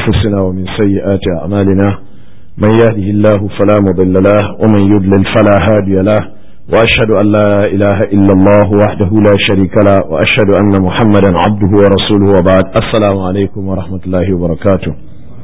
أنفسنا ومن سيئات أعمالنا من يهده الله فلا مضل له ومن يضلل فلا هادي له وأشهد أن لا إله إلا الله وحده لا شريك له وأشهد أن محمدا عبده ورسوله وبعد السلام عليكم ورحمة الله وبركاته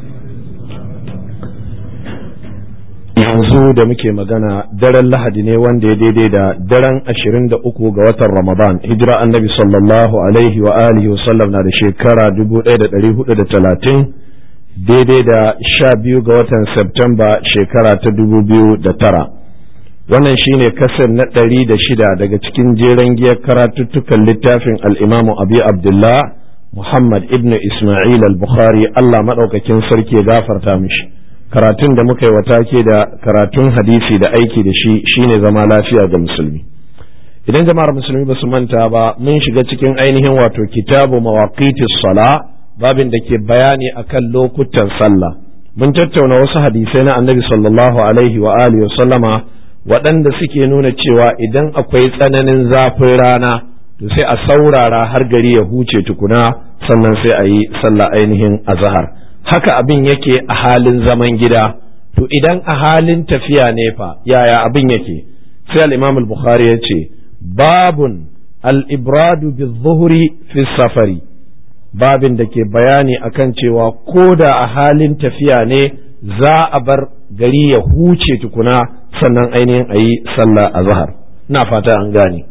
yanzu da muke magana daren lahadi ne wanda ya daidai da daren ashirin da uku ga watan ramadan hijira annabi sallallahu alaihi wa alihi wasallam na da shekara dubu ɗaya da ɗari hudu da talatin daidai da sha biyu ga watan septemba shekara ta dubu biyu da tara wannan shine kasar na ɗari da shida daga cikin jeren giyar karatuttukan littafin al'imamu abi abdullah muhammad ibn isma'il al-bukhari allah maɗaukakin sarki ya gafarta mishi karatun da muka yi wa take da karatun hadisi da aiki da shi shine zama lafiya ga musulmi idan jama'ar musulmi ba su manta ba mun shiga cikin ainihin wato kitabu mawaqitis sala babin da ke bayani akan lokutan sallah mun tattauna wasu hadisai na annabi sallallahu alaihi wa alihi sallama waɗanda suke nuna cewa idan akwai tsananin zafin rana to sai a saurara har gari ya huce tukuna sannan sai a yi sallah ainihin azhar haka abin yake a halin zaman gida to idan a halin tafiya ne fa yaya abin yake sai al-imam al-bukhari ya ce babun al-ibradu bi-zuhri fi safari babin da ke bayani akan cewa ko da a halin tafiya ne za a bar gari ya huce tukuna sannan ainihin a yi sallah a zahar na fata an gane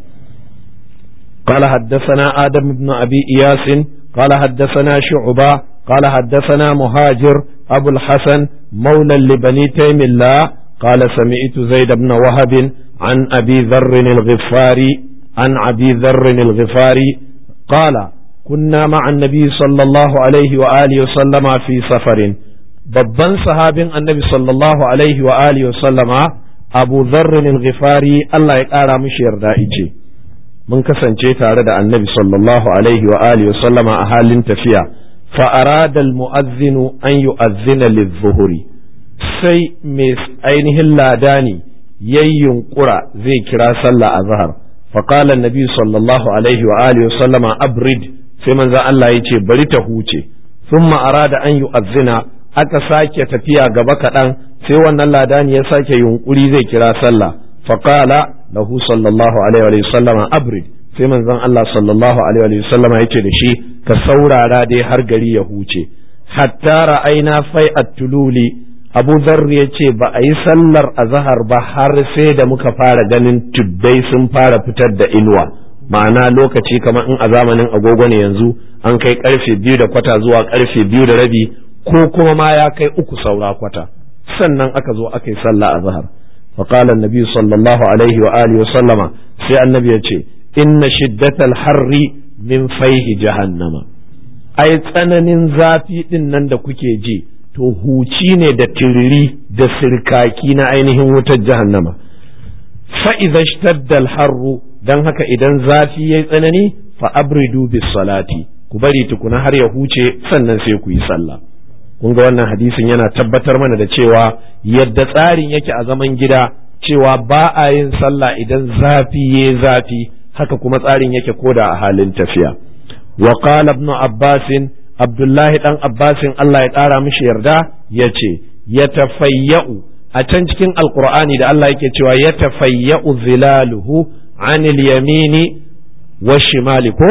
قال حدثنا آدم بن أبي إياس قال حدثنا شعبة قال حدثنا مهاجر أبو الحسن مولى لبني تيم الله قال سمعت زيد بن وهب عن أبي ذر الغفاري عن أبي ذر الغفاري قال كنا مع النبي صلى الله عليه وآله وسلم في سفر babban sahabin annabi sallallahu alaihi wa alihi wa sallama abu zarrin al-ghifari Allah ya ƙara mishi yarda ice mun kasance tare da annabi sallallahu alaihi wa alihi wa sallama a halin tafiya فأراد المؤذن أن يؤذن للظهر sai mai ainihin ladani yayyun ƙura zai kira sallah a zahar faƙala nabi sallallahu alaihi wa alihi wa sallama abrid sai manzan Allah ya ce bari ta huce thumma arada an yu'azzina aka sake tafiya gaba kaɗan sai wannan ladani ya sake yunƙuri zai kira sallah faƙala lahu sallallahu alaihi wa sallama abrid sai manzon Allah sallallahu alaihi wa sallama yake da shi ka saurara dai har gari ya huce hatta ra'aina fai at-tululi Abu Dharr ya ce ba a yi sallar azhar ba har sai da muka fara ganin tuddai sun fara fitar da inuwa ma'ana lokaci kamar in a zamanin agogo ne yanzu an kai karfe biyu da kwata zuwa karfe biyu da rabi ko kuma ma ya kai uku saura kwata sannan aka zo aka yi sallah azhar فقال النبي صلى الله عليه وآله وسلم sai annabi ya ce inna shiddatal harri min faihi jahannama ai tsananin zafi din nan da kuke ji to huci ne da tiriri da sirkaki na ainihin wutar jahannama fa idza shtaddal harru dan haka idan zafi yayi tsanani fa abridu bis salati ku bari tukuna har ya huce sannan sai ku yi sallah kun ga wannan hadisin yana tabbatar mana da cewa yadda tsarin yake a zaman gida cewa ba a yin sallah idan zafi ya zafi haka kuma tsarin yake koda a halin tafiya wa qala ibn abbas abdullahi dan abbasin Allah ya kara mishi yarda yace yatafayya'u a can cikin alqur'ani da Allah yake cewa yatafayya'u zilaluhu anil yamini washimali ko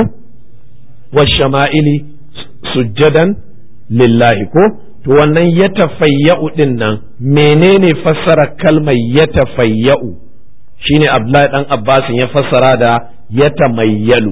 washama'ili sujjadan lillahi ko to wannan ya tafayya'u din nan menene fassara kalmar ya tafayya'u shine Abdullahi dan Abbasin ya fassara da ya tamayyalu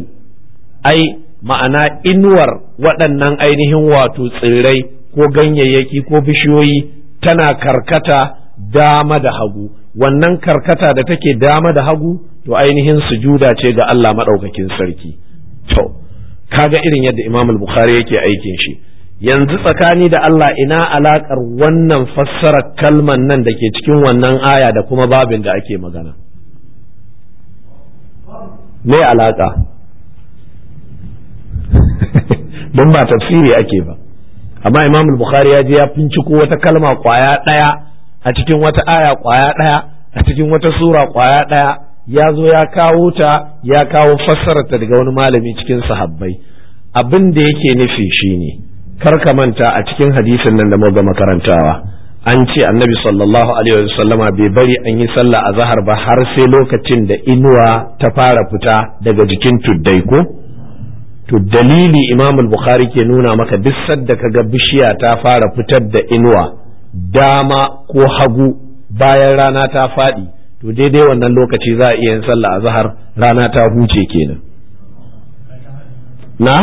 ai ma'ana inuwar waɗannan ainihin wato tsirrai ko ganyayyaki ko bishiyoyi tana karkata dama da hagu wannan karkata da take dama da hagu to ainihin sujuda ce ga Allah maɗaukakin sarki to kaga irin yadda Imam al-Bukhari yake aikin shi yanzu tsakani da Allah ina alakar wannan fassara kalman nan da ke cikin wannan aya da kuma babin da ake magana me alaka don ba tafsiri ake ba amma imam bukhari ya je ya finciko wata kalma kwaya ɗaya a cikin wata aya kwaya ɗaya a cikin wata sura kwaya ɗaya ya zo ya kawo ta ya kawo fassararta daga wani malami cikin sahabbai abin da yake nufi shine kar ka manta a cikin hadisin nan da muka makarantawa an ce annabi sallallahu alaihi wasallama bai bari an yi sallah a zahar ba har sai lokacin da inuwa ta fara fita daga jikin tuddai ko to dalili imam bukhari ke nuna maka duk sadda kaga bishiya ta fara fitar da inuwa dama ko hagu bayan rana ta faɗi to daidai wannan lokaci za a iya yin sallah a zahar rana ta huce kenan na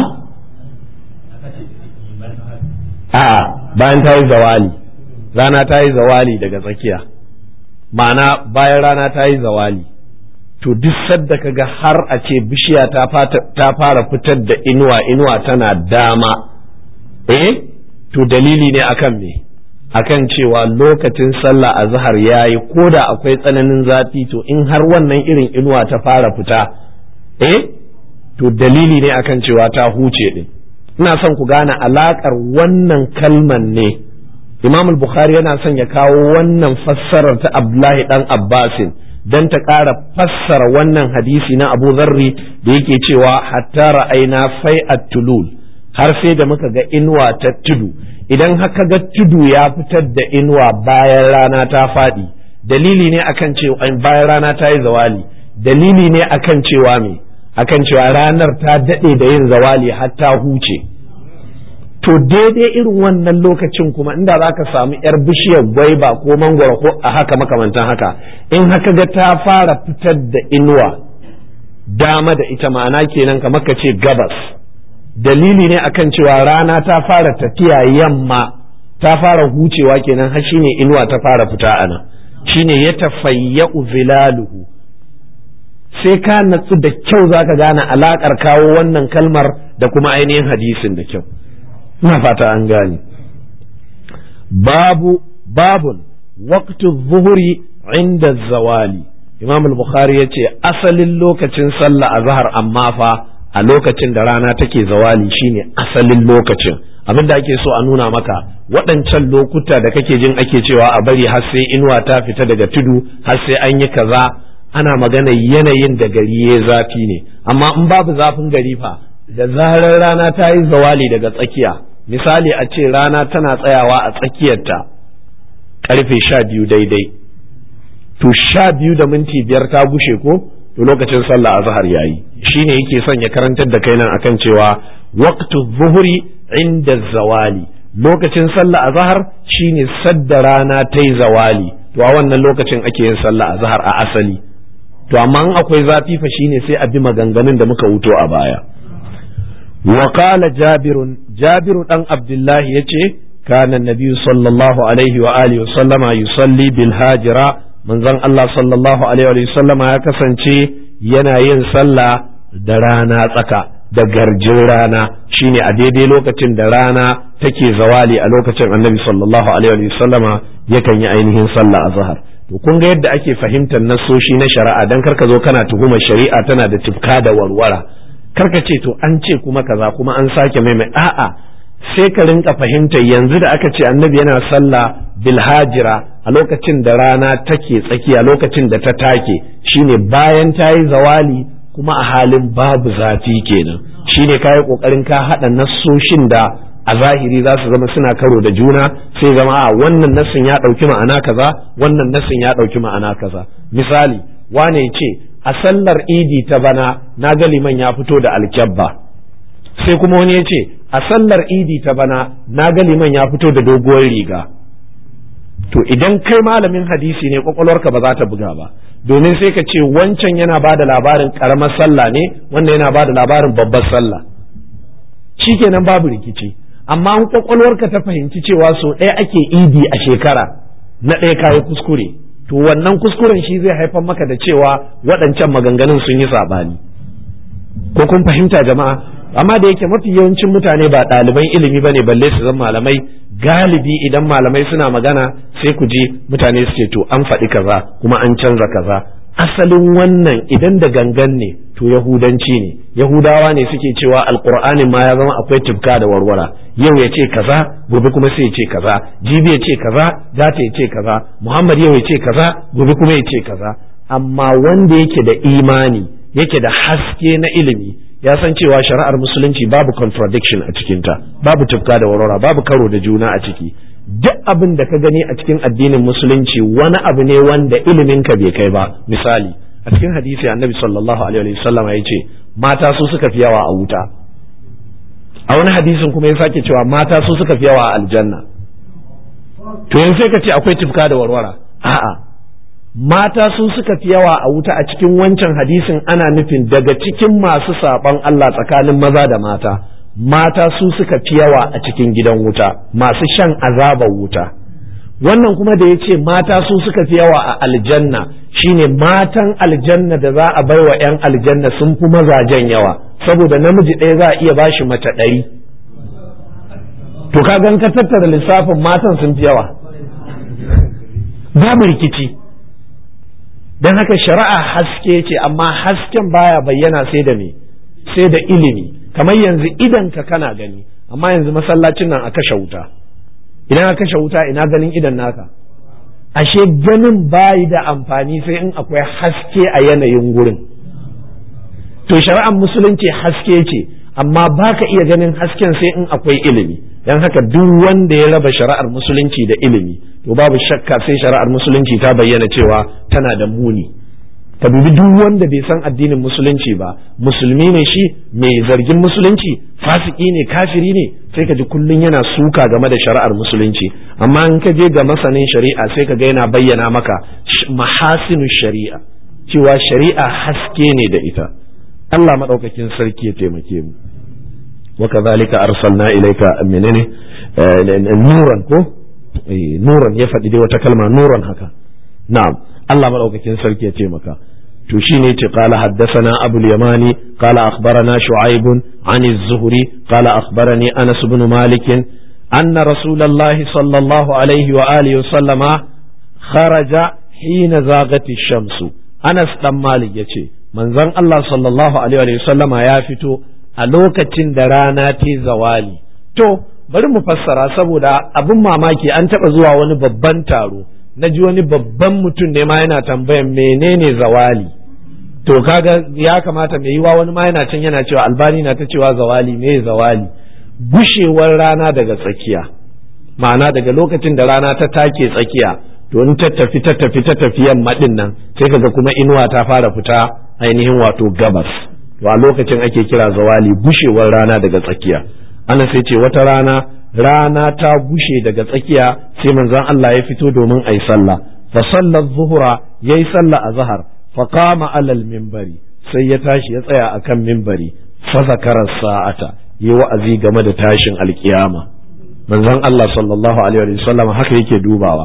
a'a bayan ta yi zawali rana ta yi zawali daga tsakiya ma'ana bayan rana ta yi zawali to duk sadda kaga har a ce bishiya ta fara fitar da inuwa inuwa tana dama eh to dalili ne akan me akan cewa lokacin sallah a zahar ya yi ko da akwai tsananin zafi to in har wannan irin inuwa ta fara fita eh to dalili ne akan cewa ta huce din ina son ku gane alakar wannan kalman ne imam bukhari yana son ya kawo wannan fassarar ta abdullahi dan abbasin don ta ƙara fassara wannan hadisi na abu zarri da yake cewa hatta ra'aina fai tulul har sai da muka ga inuwa ta tudu idan haka ga tudu ya fitar da inuwa bayan rana ta faɗi dalili ne akan cewa bayan rana ta yi zawali dalili ne akan cewa me akan cewa ranar ta daɗe da yin zawali har ta huce to daidai irin wannan lokacin kuma inda za ka samu yar bishiyar gwaiba ko mangwaro ko a haka makamantan haka in haka ga ta fara fitar da inuwa dama da ita ma'ana kenan kamar ka ce gabas dalili ne akan cewa rana ta fara tafiya yamma ta fara hucewa kenan har shine inuwa ta fara fita ana shine ya tafayya'u zilaluhu sai ka natsu da kyau zaka gane alakar kawo wannan kalmar da kuma ainihin hadisin da kyau ina fata an gane babu babun waqtu zuhuri inda zawali imam al-bukhari ya ce asalin lokacin sallah a zahar amma fa a lokacin da rana take zawali shine asalin lokacin abin da ake so a nuna maka waɗancan lokuta da kake jin ake cewa a bari har sai inuwa ta fita daga tudu har sai an yi kaza ana magana yanayin da gari ya zafi ne amma in babu zafin gari fa da zarar rana ta yi zawali daga tsakiya misali a ce rana tana tsayawa a tsakiyarta karfe sha biyu daidai to sha biyu da minti biyar ta gushe ko to lokacin sallah azhar yayi shine yake son ya karantar da kai nan akan cewa waqtu zuhuri inda zawali lokacin sallah azhar shine sadda rana ta yi zawali to a wannan lokacin ake yin sallah azhar a asali to amma in akwai zafi fa shine sai a bi maganganun da muka wuto a baya وقال جابر جابر دان عبد الله يتي كان النبي صلى الله عليه وآله وسلم يصلي بالهاجرة من زن الله صلى الله عليه وآله وسلم يا كسنتي yana yin sallah da rana tsaka da garjin rana shine a daidai lokacin da rana take zawali a lokacin annabi sallallahu alaihi wa sallama yakan yi ainihin sallah a zahar to kun ga yadda ake fahimtar nasoshi na shari'a dan karka zo kana tuhumar shari'a tana da tifka da warwara karka ce to an ce kuma kaza kuma an sake maimai a'a sai ka rinka fahimtar yanzu da aka ce annabi yana sallah bil hajira a lokacin da rana take tsakiya lokacin da ta take shine bayan ta yi zawali kuma a halin babu zafi kenan shine ka yi kokarin ka haɗa nassoshin da a zahiri za su zama suna karo da juna sai zama a wannan nassin ya ɗauki ma'ana kaza wannan nassin ya ɗauki ma'ana kaza misali wane ce a sallar idi ta bana na ga liman ya fito da alkyabba sai kuma wani ya ce a sallar idi ta bana na ga liman ya fito da doguwar riga to idan kai malamin hadisi ne kwakwalwarka ba za ta buga ba domin sai ka ce wancan yana ba da labarin karamar sallah ne wannan yana ba da labarin babbar sallah shikenan babu rikici amma an kwakwalwarka ta fahimci cewa so ɗaya ake idi a shekara na ɗaya kayi kuskure to wannan kuskuren shi zai haifar maka da cewa waɗancan maganganun sun yi saɓani ko kun fahimta jama'a amma da yake mafi yawancin mutane ba ɗaliban ilimi ba ne balle su zan malamai galibi idan malamai suna magana sai ku ji mutane su ce to an faɗi kaza kuma an canza kaza asalin wannan idan da gangan ne to yahudanci ne yahudawa ne suke cewa alkur'anin ma ya zama akwai tufka da warwara yau ya ce kaza gobe kuma sai ya ce kaza jibi ya ce kaza gata ya ce kaza muhammad yau ya ce kaza gobe kuma ya ce kaza amma wanda yake da imani yake da haske na ilimi ya san cewa shari'ar musulunci babu contradiction a cikinta babu tufka da warwara babu karo da juna a ciki duk abin da ka gani a cikin addinin musulunci wani abu ne wanda ilimin ka bai kai ba misali a cikin hadisi annabi sallallahu alaihi wasallam ya ce mata su suka fi yawa a wuta a wani hadisin kuma ya sake cewa mata su suka fi yawa a aljanna to yanzu sai ka ce akwai tufka da warwara a'a mata su suka fi yawa a wuta a cikin wancan hadisin ana nufin daga cikin masu saɓon Allah tsakanin maza da mata mata su suka fi yawa a cikin gidan wuta masu shan azabar wuta wannan kuma da ya ce mata su suka fi yawa a aljanna shine matan aljanna da za a bai wa 'yan aljanna sun fi mazajen yawa saboda namiji ɗaya za a iya bashi mace ɗari to ka gan ka tattara lissafin matan sun fi yawa babu rikici don haka shari'a haske ce amma hasken baya bayyana sai da me sai da ilimi kamar yanzu idan ka kana gani amma yanzu masallacin nan a kashe wuta idan a kashe wuta ina ganin idan naka ashe ganin bayi da amfani sai in akwai haske a yanayin gurin to shari'ar musulunci haske ce amma baka iya ganin hasken sai in akwai ilimi don haka duk wanda ya raba shari'ar musulunci da ilimi to babu shakka sai shari'ar musulunci ta bayyana cewa tana da muni ka dubi duk wanda bai san addinin musulunci ba musulmi ne shi mai zargin musulunci fasiki ne kafiri ne sai ka ji kullun yana suka game da shari'ar musulunci amma in ka je ga masanin shari'a sai ka ga yana bayyana maka mahasinu shari'a cewa shari'a haske ne da ita Allah madaukakin sarki ya taimake mu wa kadhalika arsalna ilayka menene nuran ko nuran ya faɗi dai wata kalma nuran haka na'am Allah madaukakin sarki ya taimaka to shine yace qala haddathana abu al-yamani qala akhbarana shu'aib an az-zuhri qala akhbarani anas ibn malik anna rasulullah sallallahu alaihi wa alihi wa sallama kharaja hina zagati shamsu anas dan malik yace manzon Allah sallallahu alaihi wa sallama ya fito a lokacin da rana ta zawali to bari mu fassara saboda abin mamaki an taɓa zuwa wani babban taro na ji wani babban mutum ne ma yana tambayan menene zawali to kaga ya kamata mai yiwa wani ma yana can yana cewa albani na ta cewa zawali me zawali gushewar rana daga tsakiya ma'ana daga lokacin da rana ta take tsakiya to in ta tafi ta tafi ta tafi yamma din nan sai kaga kuma inuwa ta fara fita ainihin wato gabas to a lokacin ake kira zawali gushewar rana daga tsakiya ana sai ce wata rana rana ta gushe daga tsakiya sai manzon Allah ya fito domin ayi sallah fa sallar zuhura yayi sallah a zahar fa qama alal minbari sai ya tashi ya tsaya akan minbari fa zakara sa'ata yi wa'azi game da tashin alkiyama manzon Allah sallallahu alaihi wa sallam haka yake dubawa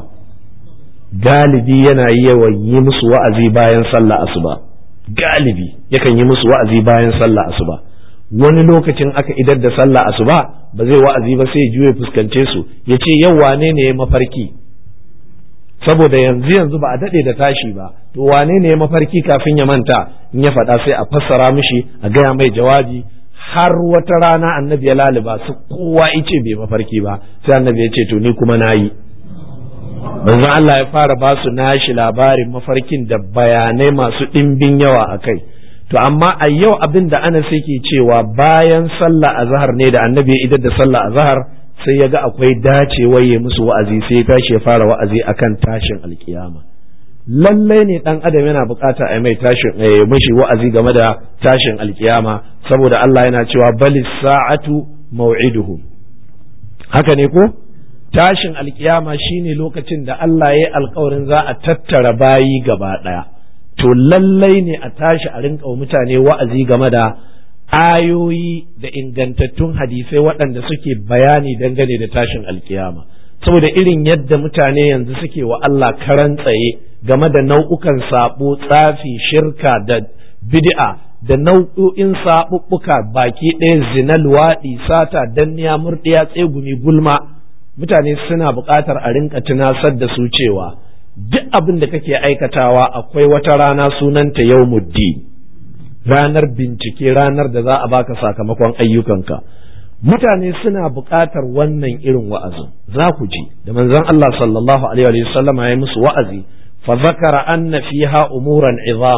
galibi yana yawan yi musu wa'azi bayan sallah asuba galibi yakan yi musu wa'azi bayan sallah asuba wani lokacin aka idar da sallah asuba ba zai wa'azi ba sai juye fuskance su ya ce yau wane ne ya mafarki saboda yanzu yanzu ba a daɗe da tashi ba to wane ne ya mafarki kafin ya manta in ya faɗa sai a fassara mishi a gaya mai jawabi har wata rana annabi ya laliba su kowa ice bai mafarki ba sai annabi ya ce to ni kuma na yi manzon Allah ya fara ba su nashi labarin mafarkin da bayanai masu ɗimbin yawa a kai to amma a yau abin da ana sai ke cewa bayan sallah azhar ne da annabi ya idar da sallah azhar sai ya ga akwai dacewa ya musu wa'azi sai ya tashi ya fara wa'azi akan tashin alkiyama lallai ne dan adam yana bukata a mai tashin mishi wa'azi game da tashin alkiyama saboda Allah yana cewa bali sa'atu maw'iduhum haka ne ko tashin alkiyama shine lokacin da Allah ya yi alkawarin za a tattara bayi gaba daya to lallai ne a tashi a rinka mutane wa'azi game da ayoyi da ingantattun hadisai waɗanda suke bayani dangane da tashin alkiyama saboda irin yadda mutane yanzu suke wa Allah karan tsaye game da nau'ukan sabo tsafi shirka da bid'a da nau'o'in saɓuɓɓuka baki ɗaya zina luwaɗi sata danniya murɗiya tsegumi gulma mutane suna buƙatar a rinka tunasar da su cewa duk abin da kake aikatawa akwai wata rana sunanta yawmuddin ranar bincike ranar da za a baka sakamakon ayyukanka mutane suna buƙatar wannan irin wa'azin za ku ji da manzon Allah sallallahu alaihi wa sallama ya musu wa'azi fa zakara anna fiha umuran izaman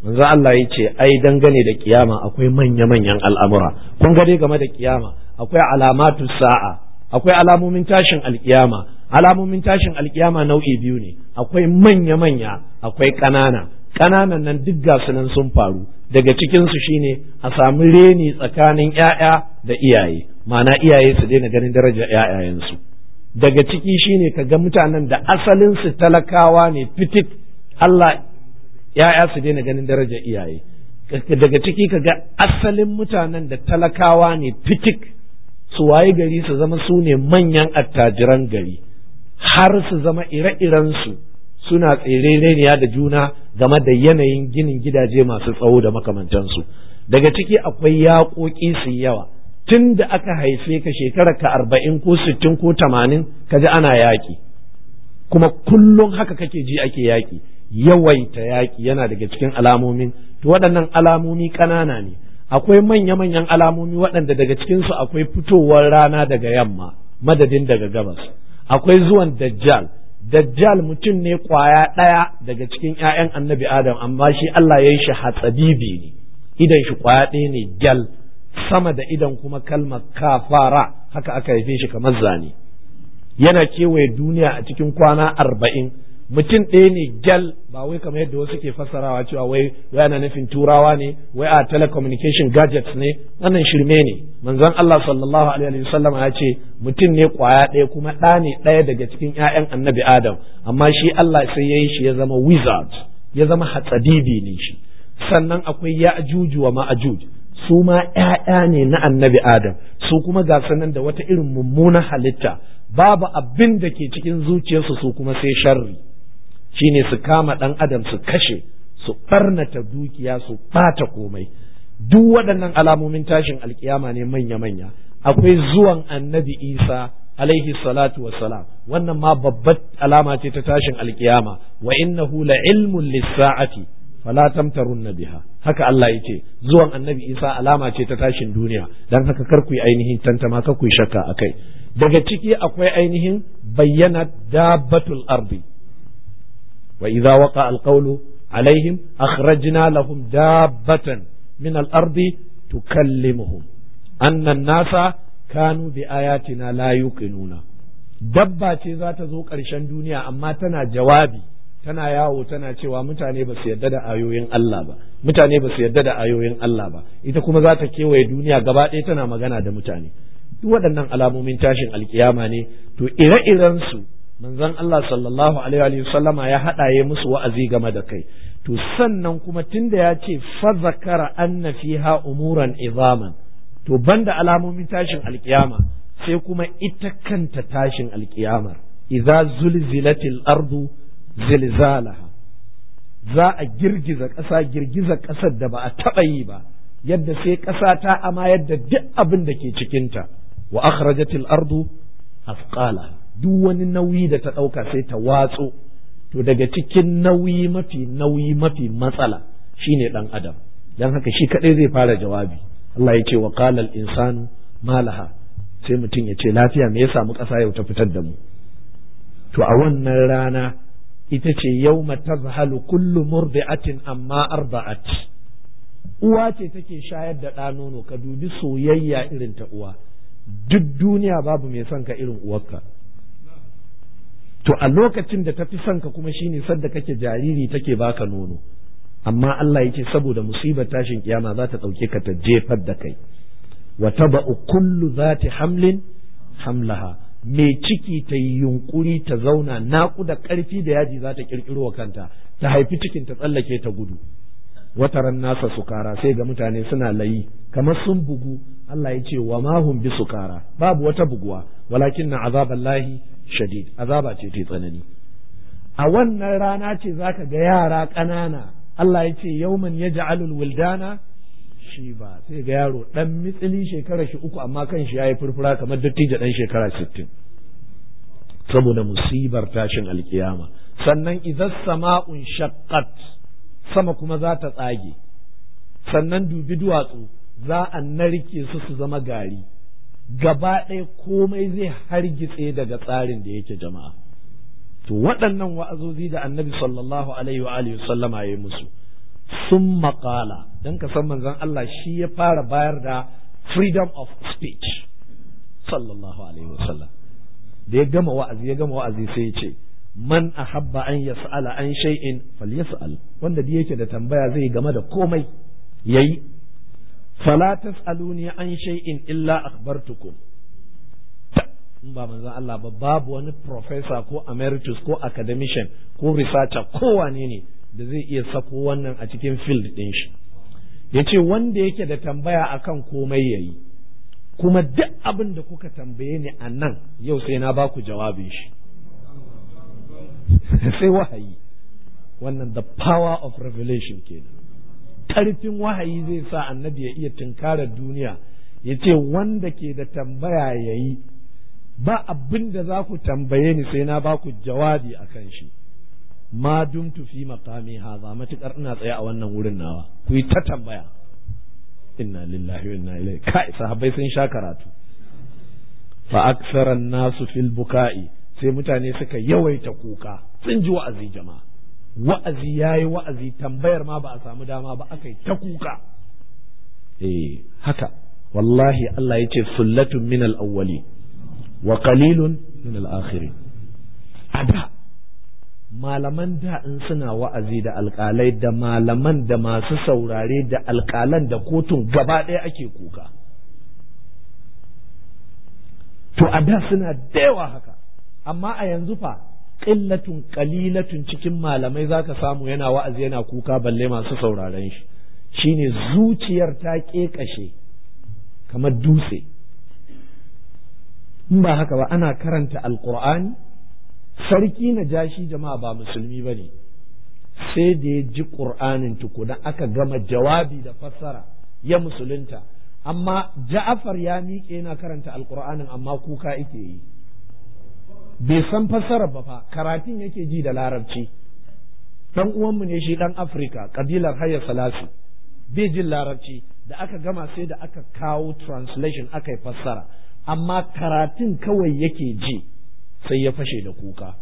manzo Allah ya ce ai dangane da kiyama akwai manya-manyan al'amura kun ga dai game da kiyama akwai alamatu sa'a akwai alamomin tashin alkiyama alamomin tashin alkiyama nau'i biyu ne akwai manya-manya akwai ƙanana ƙananan nan duk ga nan sun faru daga cikin su shine a samu reni tsakanin ƴaƴa da iyaye ma'ana iyaye su daina ganin darajar ƴaƴayensu daga ciki shine ka ga mutanen da asalin su talakawa ne fitik Allah ‘ya'ya su daina ganin darajar iyaye daga ciki ka ga asalin mutanen da talakawa ne fitik su waye gari su zama su ne manyan attajiran gari har su zama ire-irensu suna tsereniya da juna game da yanayin ginin gidaje masu tsawo da makamantansu daga ciki akwai yaƙoƙi su yawa tun da aka haife ka shekara ka arba'in ko sittin ko tamanin ka ji ana yaƙi kuma kullum haka kake ji ake yaƙi yawaita yaƙi yana daga cikin alamomin to waɗannan alamomi ƙanana ne akwai manya-manyan alamomi waɗanda daga cikinsu akwai fitowar rana daga yamma madadin daga gabas akwai zuwan dajjal dajjal mutum ne ƙwaya ɗaya daga cikin 'ya'yan annabi adam amma shi Allah ya yi shi hatsabibi ne idan shi ƙwaya ɗaya ne gyal sama da idan kuma kalmar kafara haka aka haife shi kamar zane yana kewaye duniya a cikin kwana arba'in mutum ɗaya ne gyal ba wai kamar yadda wasu ke fassarawa cewa wai wai ana nufin turawa ne wai a telecommunication gadgets ne wannan shirme ne manzon Allah sallallahu alaihi wasallam ya ce mutum ne kwaya ɗaya kuma ɗa ne ɗaya daga cikin ƴaƴan annabi Adam amma shi Allah sai ya yi shi ya zama wizard ya zama hatsadibi ne shi sannan akwai ya'juj wa ma'juj su ma ƴaƴa ne na annabi Adam su kuma ga sanan da wata irin mummunan halitta babu abin da ke cikin zuciyarsu su kuma sai sharri shine su kama ɗan adam su kashe su ɓarnata dukiya su ɓata komai duk waɗannan alamomin tashin alkiyama ne manya-manya akwai zuwan annabi isa alaihi salatu wassalam wannan ma babbar alama ce ta tashin alkiyama wa innahu la ilmun lis-sa'ati fala tamtarunna biha haka Allah yake zuwan annabi isa alama ce ta tashin duniya dan haka kar ku yi ainihin tantama kar ku yi shakka akai daga ciki akwai ainihin bayyana dabbatul ardi وإذا وقع القول عليهم أخرجنا لهم دابة من الأرض تكلمهم أن الناس كانوا بآياتنا لا يوقنون dabba ce za ta zo ƙarshen duniya amma tana jawabi tana yawo tana cewa mutane ba su yarda da ayoyin Allah ba mutane ba su yarda da ayoyin Allah ba ita kuma za ta kewaye duniya gaba ɗaya tana magana da mutane duk waɗannan alamomin tashin alkiyama ne to ire-iren su manzon Allah sallallahu alaihi wa sallama ya haɗaye musu wa'azi game da kai to sannan kuma tunda ya ce fa zakara anna fiha umuran izaman to banda alamomin tashin alkiyama sai kuma ita kanta tashin alkiyamar idza zulzilatil ardu zilzalaha za a girgiza ƙasa girgiza ƙasar da ba a taɓa yi ba yadda sai ƙasa ta ama yadda duk abin da ke cikinta wa akhrajatil ardu afqalaha duk wani nauyi da ta ɗauka sai ta watso to daga cikin nauyi mafi nauyi mafi matsala shine ɗan adam don haka shi kaɗai zai fara jawabi Allah ya ce wa qalal insanu malaha sai mutum ya ce lafiya me ya samu ƙasa yau ta fitar da mu to a wannan rana ita ce yawma tazhalu kullu murdi'atin amma arda'at uwa ce take shayar da ɗa nono ka dubi soyayya irin ta uwa duk duniya babu mai son ka irin uwarka to a lokacin da ta fi son ka kuma shine sadda kake jariri take baka nono amma Allah yake saboda musibar tashin kiyama za ta ɗauke ka ta jefar da kai wa taba'u kullu zati hamlin hamlaha mai ciki ta yi yunkuri ta zauna naƙuda ƙarfi da yaji za ta ƙirƙiro wa kanta ta haifi cikin ta tsallake ta gudu wataran nasa sukara sai ga mutane suna layi kamar sun bugu Allah ya ce wa ma hum bi sukara babu wata buguwa walakin na azaballahi shadid azaba ce ta tsanani a wannan rana ce zaka ga yara ƙanana Allah ya ce yauman yaj'alul wildana shi ba sai ga yaro dan mitsili shekara shi uku amma kan shi yayi furfura kamar dattijo dan shekara 60 saboda musibar tashin alkiyama sannan idan sama'un shaqqat sama kuma za ta tsage sannan dubi duwatsu za a narke su su zama gari gaba ɗaya komai zai hargitse daga tsarin da yake jama'a to waɗannan wa'azozi da annabi sallallahu alaihi wa alihi sallama ya yi musu sun maƙala don ka san manzon Allah shi ya fara bayar da freedom of speech sallallahu alaihi wasallam da ya gama wa'azi ya gama wa'azi sai ya ce man ahabba an yas'ala an shay'in falyas'al wanda da yake da tambaya zai game da komai yayi fala tas'aluni an shay'in illa akhbartukum in ba manzon Allah ba babu wani professor ko emeritus ko academician ko researcher ko wane ne da zai iya sako wannan a cikin field din shi yace wanda yake da tambaya akan komai yayi kuma duk abin da kuka tambaye ni a nan yau sai na ba ku jawabin shi sai wahayi wannan the power of revelation kenan karfin wahayi zai sa annabi ya iya tunkarar duniya ya ce wanda ke da tambaya ya yi ba abin da za ku tambaye ni sai na ba ku jawabi a kan shi ma dumtu fi maqami haza matukar ina tsaye a wannan wurin nawa ku yi ta tambaya inna lillahi wa inna ilaihi kai sahabbai sun sha karatu fa aksara nasu fil buka'i sai mutane suka yawaita kuka sun ji wa'azi jama'a wa'azi yayi wa'azi tambayar ma ba a samu dama ba aka yi ta kuka eh haka wallahi Allah ya ce sullatun min al-awwali wa qalilun min al-akhirin ada malaman da in suna wa'azi da alƙalai da malaman da masu saurare da alƙalan da kotun gaba ɗaya ake kuka to a da suna da yawa haka amma a yanzu fa ƙillatun ƙalilatun cikin malamai za ka samu yana wa'azi yana kuka balle masu sauraren shi shine zuciyar ta ƙeƙashe kamar dutse in ba haka ba ana karanta alƙur'ani sarki na jashi jama'a ba musulmi ba ne sai da ya ji ƙur'anin tukuna aka gama jawabi da fassara ya musulunta amma ja'afar ya miƙe yana karanta alƙur'anin amma kuka yake yi bai san fassara ba fa karatun yake ji da larabci dan uwanmu ne shi dan afirka kabilar hayya salasi bai jin larabci da aka gama sai da aka kawo translation aka yi fassara amma karatun kawai yake ji sai ya fashe da kuka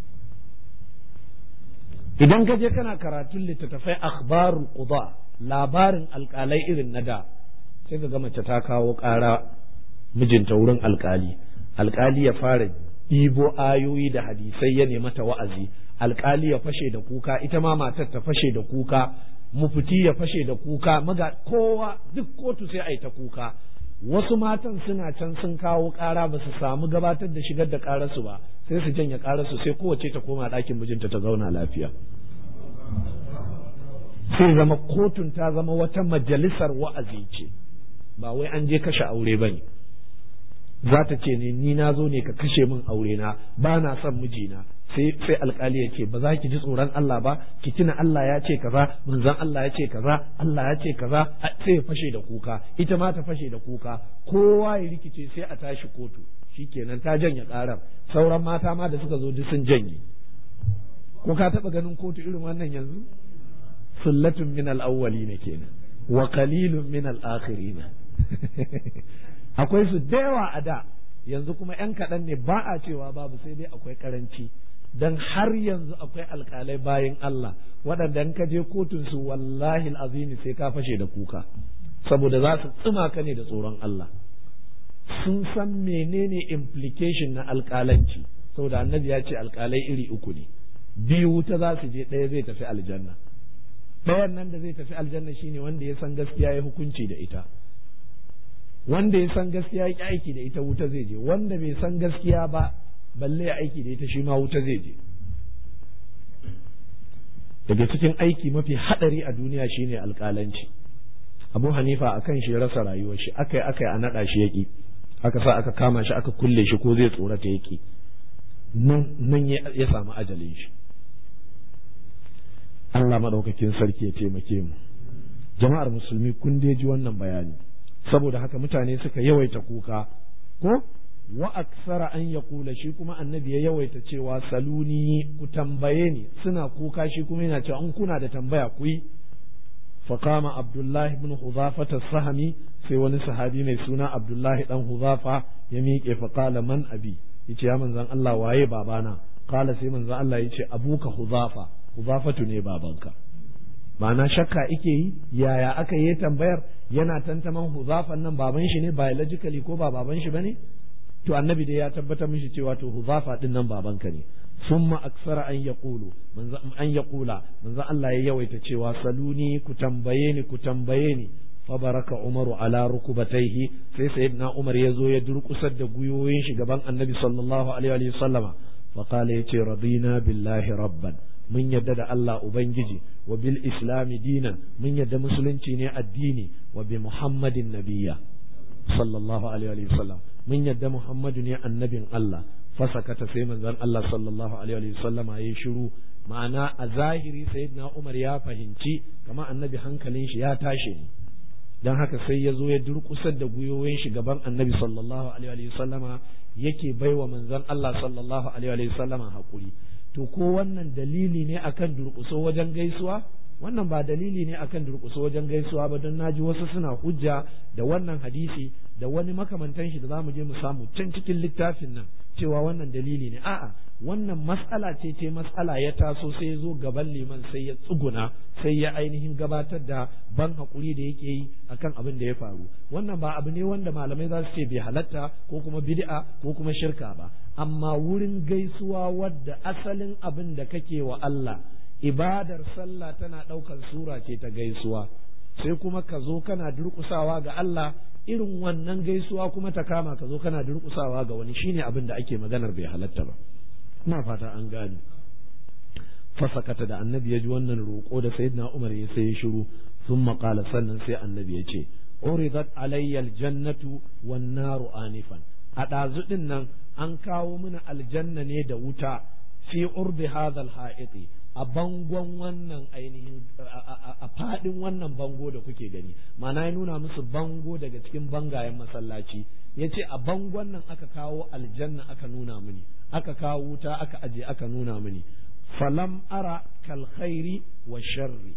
idan ka je kana karatun littattafai akhbarul quda labarin alkalai irin na da sai ka ga mace ta kawo ƙara mijinta wurin alkali alkali ya fara ɗibo ayoyi da hadisai ya nemi ta wa'azi alkali ya fashe da kuka ita ma matar ta fashe da kuka mufti ya fashe da kuka maga kowa duk kotu sai a yi ta kuka wasu matan suna can sun kawo ƙara ba su samu gabatar da shigar da ƙararsu ba sai su janye ƙararsu sai kowace ta koma ɗakin mijinta ta zauna lafiya sai zama kotun ta zama wata majalisar wa'azi ce ba wai an je kashe aure ba ne za ta ce ne ni na zo ne ka kashe min aure na ba na son mijina sai sai alkali ya ce ba za ki ji tsoron Allah ba ki tuna Allah ya ce kaza manzon Allah ya ce kaza Allah ya ce kaza sai ya fashe da kuka ita ma ta fashe da kuka kowa ya rikice sai a tashi kotu shikenan ta janye karar sauran mata ma da suka zo duk sun janye ko ka taba ganin kotu irin wannan yanzu sullatun min al-awwalin kenan wa qalilun min al-akhirin akwai su da yawa a da yanzu kuma yan kaɗan ne ba a cewa babu sai dai akwai karanci dan har yanzu akwai alkalai bayan Allah waɗanda in ka je kotun su wallahi azimi sai ka fashe da kuka saboda za su tsima ka ne da tsoron Allah sun san menene implication na alkalanci saboda annabi ya ce alkalai iri uku ne biyu wuta za su je ɗaya zai tafi aljanna ɗayan nan da zai tafi aljanna shine wanda ya san gaskiya ya hukunci da ita wanda ya san gaskiya ya aiki da ita wuta zai je wanda bai san gaskiya ba balle ya aiki da ita shi ma wuta zai je daga cikin aiki mafi hadari a duniya shine alƙalanci abu hanifa a kan shi ya rasa rayuwar shi aka yi aka yi a naɗa shi yaƙi aka sa aka kama shi aka kulle shi ko zai tsorata yaƙi nan ya samu ajalin shi Allah maɗaukakin sarki ya taimake mu jama'ar musulmi kun dai ji wannan bayani saboda haka mutane suka yawaita kuka ko wa aksara an ya kula shi kuma annabi ya yawaita cewa saluni ku tambaye ni suna kuka shi kuma yana cewa in kuna da tambaya ku yi faqama abdullahi ibn huzafa sahami sai wani sahabi mai suna abdullahi dan huzafa ya miƙe faqala man abi yace ya manzon Allah waye babana qala sai manzon Allah yace abuka huzafa huzafatu ne babanka ma'ana shakka ike yi yaya aka yi tambayar yana tantaman huzafan nan baban shi ne biologically ko ba baban shi bane to annabi dai ya tabbatar mishi cewa to huzafa din nan babanka ne summa aksara an yaqulu manzo an yaqula manzo Allah ya yawaita cewa saluni ku tambaye ni ku tambaye ni fabaraka umaru ala rukubataihi sai sayyidina umar ya zo ya durkusar da guyoyin shi gaban annabi sallallahu alaihi wa sallama fa qala yace radina billahi rabban mun yadda da Allah ubangiji wa bil islami dinan mun yadda musulunci ne addini wa bi muhammadin nabiyya sallallahu alaihi wa sallam mun yadda muhammadu ne annabin Allah fasakata sai manzon Allah sallallahu alaihi wa sallama yayi shiru ma'ana a zahiri sayyidina umar ya fahimci kama annabi hankalin shi ya tashi ne don haka sai ya zo ya durkusar da gwiwoyin shi gaban annabi sallallahu alaihi wa sallama yake baiwa manzon Allah sallallahu alaihi wa sallama hakuri to ko wannan dalili ne akan durkuso wajen gaisuwa wannan ba dalili ne akan durkuso wajen gaisuwa ba don naji wasu suna hujja da wannan hadisi da wani makamantan shi da zamu je mu samu can cikin littafin nan cewa wannan dalili ne a'a wannan mas'ala ce ce mas'ala ya taso sai ya zo gaban liman sai ya tsuguna sai ya ainihin gabatar da ban hakuri da yake yi akan abin da ya faru wannan ba abu ne wanda malamai za su ce bai halatta ko kuma bid'a ko kuma shirka ba amma wurin gaisuwa wadda asalin abin da kake wa Allah ibadar sallah tana ɗaukar sura ce ta gaisuwa sai kuma ka zo kana durƙusawa ga Allah irin wannan gaisuwa kuma ta kama ka zo kana durƙusawa ga wani shine abin da ake maganar bai halatta ba ina fata an gane fasakata da annabi ya ji wannan roƙo da sayyidina Umar ya sai ya shiru sun maƙala sannan sai annabi ya ce uridat alayya aljannatu wan naru anifan a ɗazu ɗin nan an kawo mana aljanna ne da wuta fi urbi hadha alha'iti a bangon wannan ainihin a fadin wannan bango da kuke gani ma'ana ya nuna musu bango daga cikin bangayen masallaci ya ce a bangon nan aka kawo aljanna aka nuna mini aka kawo wuta aka aje aka nuna mini falam ara kal khairi wa sharri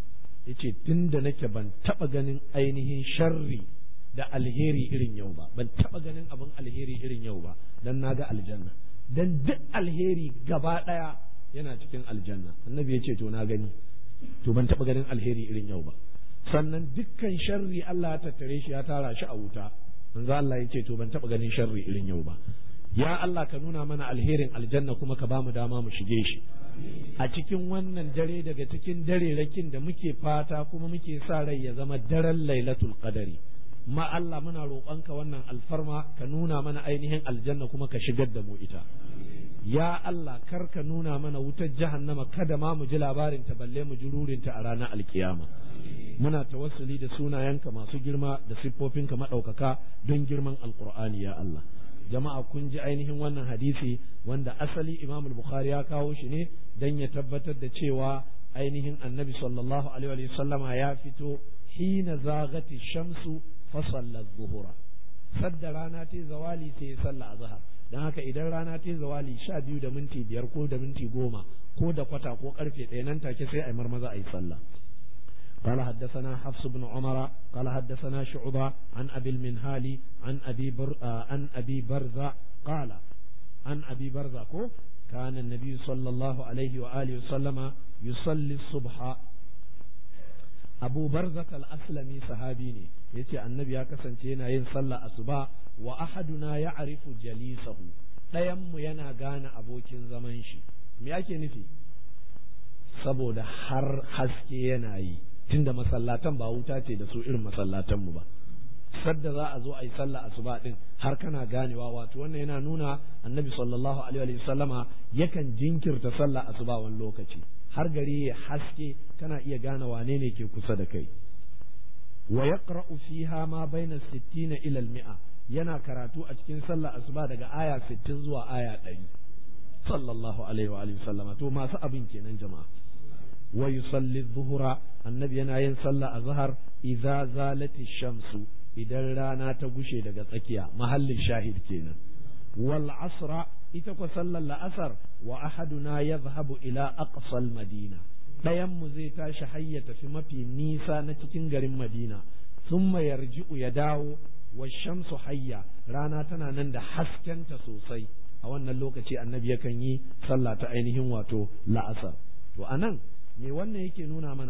yace tunda nake ban taba ganin ainihin sharri da alheri irin yau ba ban taba ganin abin alheri irin yau ba dan naga aljanna dan duk alheri gaba daya yana cikin aljanna annabi ya ce to na gani to ban taba ganin alheri irin yau ba sannan dukkan sharri Allah ya tattare shi ya tara shi a wuta manzo Allah ya ce to ban taba ganin sharri irin yau ba ya Allah ka nuna mana alherin aljanna kuma ka bamu dama mu shige shi a cikin wannan dare daga cikin dare rakin da muke fata kuma muke sa rai ya zama daren lailatul qadari ma Allah muna roƙonka wannan alfarma ka nuna mana ainihin aljanna kuma ka shigar da mu ita ya Allah kar ka nuna mana wutar jahannama kada ma mu ji labarin ta balle mu ji rurinta a ranar alkiyama muna tawassuli da sunayenka masu girma da siffofinka maɗaukaka don girman alkur'ani ya Allah jama'a kun ji ainihin wannan hadisi wanda asali imam bukhari ya kawo shi ne don ya tabbatar da cewa ainihin annabi sallallahu alaihi sallama ya fito hina zagati shamsu fa sallat zuhura sadda rana ta zawali sai ya salla azhar dan haka idan rana ta zawali sha biyu da minti biyar ko da minti goma ko da kwata ko karfe ɗaya nan take sai a yi marmaza a yi sallah قال حدثنا حفص بن عمر قال حدثنا شعبة عن أبي المنهالي عن أبي بر آه عن أبي برزة قال عن أبي برزة كان النبي صلى الله عليه وآله وسلم يصلي الصبح أبو برزة الأسلمي صحابيني يتي النبي يا كسنتينا ينصلى الصبح وأحدنا يعرف جليسه ɗayanmu yana gane abokin zaman shi me ake nufi saboda har haske yana yi tunda masallatan ba wuta ce da su irin masallatanmu ba sadda za a zo a yi sallah asuba din har kana ganewa wato wannan yana nuna annabi sallallahu alaihi wa sallama yakan jinkirta sallah asuba wani lokaci har gari ya haske kana iya gane wane ne ke kusa da kai wa yaqra'u fiha ma baina 60 ila al-mi'a yana karatu a cikin sallah asuba daga aya 60 zuwa aya 100 sallallahu alaihi wa alihi sallama to masu abin kenan jama'a wa yusalli dhuhra annabi yana yin sallah azhar idza zalati shamsu idan rana ta gushe daga tsakiya mahallin shahid kenan wal asra ita ko sallar la'asar wa ahaduna yadhhabu ila aqsal madina ɗayan mu zai tashi har ya tafi mafi nisa na cikin garin madina thumma yarji'u ya dawo wa shamsu hayya rana tana nan da haskenta sosai a wannan lokaci annabi yakan yi sallah ta ainihin wato la'asar to anan me wannan yake nuna mana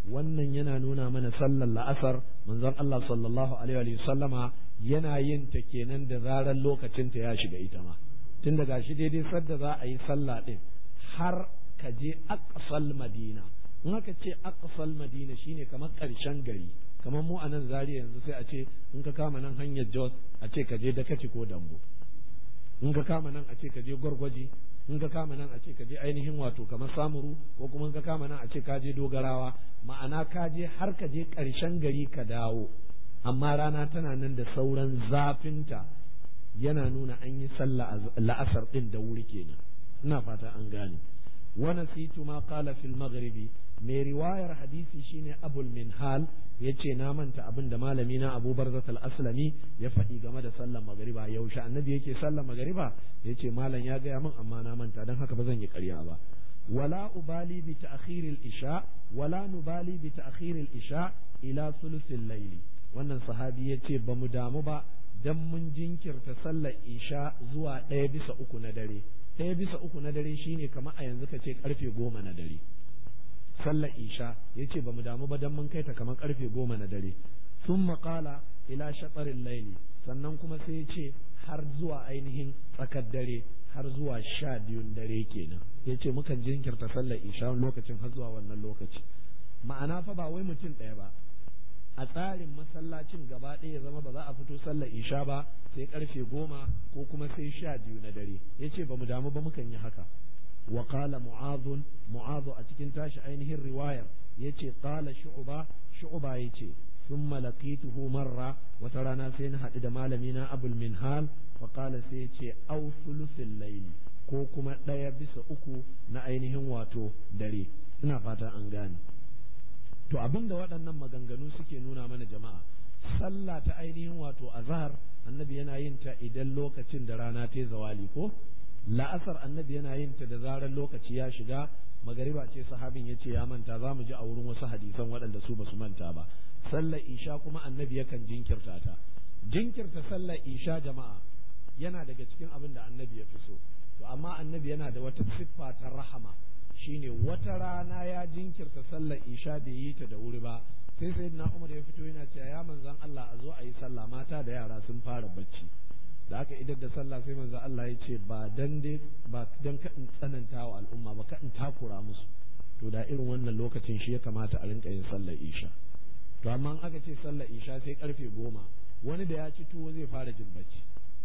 wannan yana nuna mana sallar la'asar manzon Allah sallallahu alaihi wa sallama yana yin ta kenan da zarar lokacin ta ya shiga ita ma tun daga shi daidai sadda za a yi sallah din har ka je aqsal madina in aka ce aqsal madina shine kamar karshen gari kamar mu a nan zariya yanzu sai a ce in ka kama nan hanyar jos a ce ka je dakaci ko dambo in ka kama nan a ce ka je gwargwaji in ka kama nan a ce ka je ainihin wato kamar samuru ko kuma in ka kama nan a ce ka je dogarawa ma'ana ka je har ka je ƙarshen gari ka dawo amma rana tana nan da sauran zafinta yana nuna an yi sallah la'asar din da wuri kenan ina fata an gane wa nasitu ma qala fil maghribi mai riwayar hadisi shine abul minhal yace na manta abin da malami na Abu Barzat al-Aslami ya faɗi game da sallar magariba yaushe annabi yake sallar magariba yace malam ya gaya min amma na manta dan haka ba zan yi ƙarya ba wala ubali bi ta'khir al-isha wala nubali bi ta'khir al-isha ila thuluth al-layl wannan sahabi yace ba mu damu ba dan mun jinkirta sallar isha zuwa ɗaya bisa uku na dare ɗaya bisa uku na dare shine kamar a yanzu ka ce karfe goma na dare sallar isha ya ce ba mu damu ba don mun kai ta kamar karfe goma na dare sun maƙala ila shaɗarin laili sannan kuma sai ya ce har zuwa ainihin tsakar dare har zuwa sha biyun dare kenan ya ce mukan jinkirta sallar isha lokacin har zuwa wannan lokaci ma'ana fa ba wai mutum ɗaya ba a tsarin masallacin gaba ɗaya ya zama ba za a fito sallar isha ba sai karfe goma ko kuma sai sha biyu na dare ya ce ba mu damu ba mukan yi haka وقال معاذ معاذ أتكن تاش أينه الرواية يتي قال شعبة شعبة يتي ثم لقيته مرة وترانا سينها إذا مالمينا أبو المنهال فقال سيتي أو ثلث الليل ko kuma ɗaya bisa uku na ainihin wato dare ina fata an gane to abin da waɗannan maganganu suke nuna mana jama'a sallah ta ainihin wato azhar annabi yana yin ta idan lokacin da rana ta zawali ko la'asar annabi yana yin ta da zarar lokaci ya shiga magariba ce sahabin ya ce ya manta za mu ji a wurin wasu hadisan waɗanda su ba su manta ba sallar isha kuma annabi yakan jinkirta ta jinkirta sallar isha jama'a yana daga cikin abin da annabi ya fi so to amma annabi yana da wata siffa ta rahama shine wata rana ya jinkirta sallar isha bai yi ta da wuri ba sai sai na umar ya fito yana cewa ya manzan Allah a zo a yi sallah mata da yara sun fara bacci da aka idar da sallah sai manzo Allah ya ce ba dan dai ba dan ka in tsananta wa al'umma ba ka in takura musu to da irin wannan lokacin shi ya kamata a rinka yin sallar isha to amma in aka ce sallar isha sai karfe goma wani da ya ci tuwo zai fara jin bacci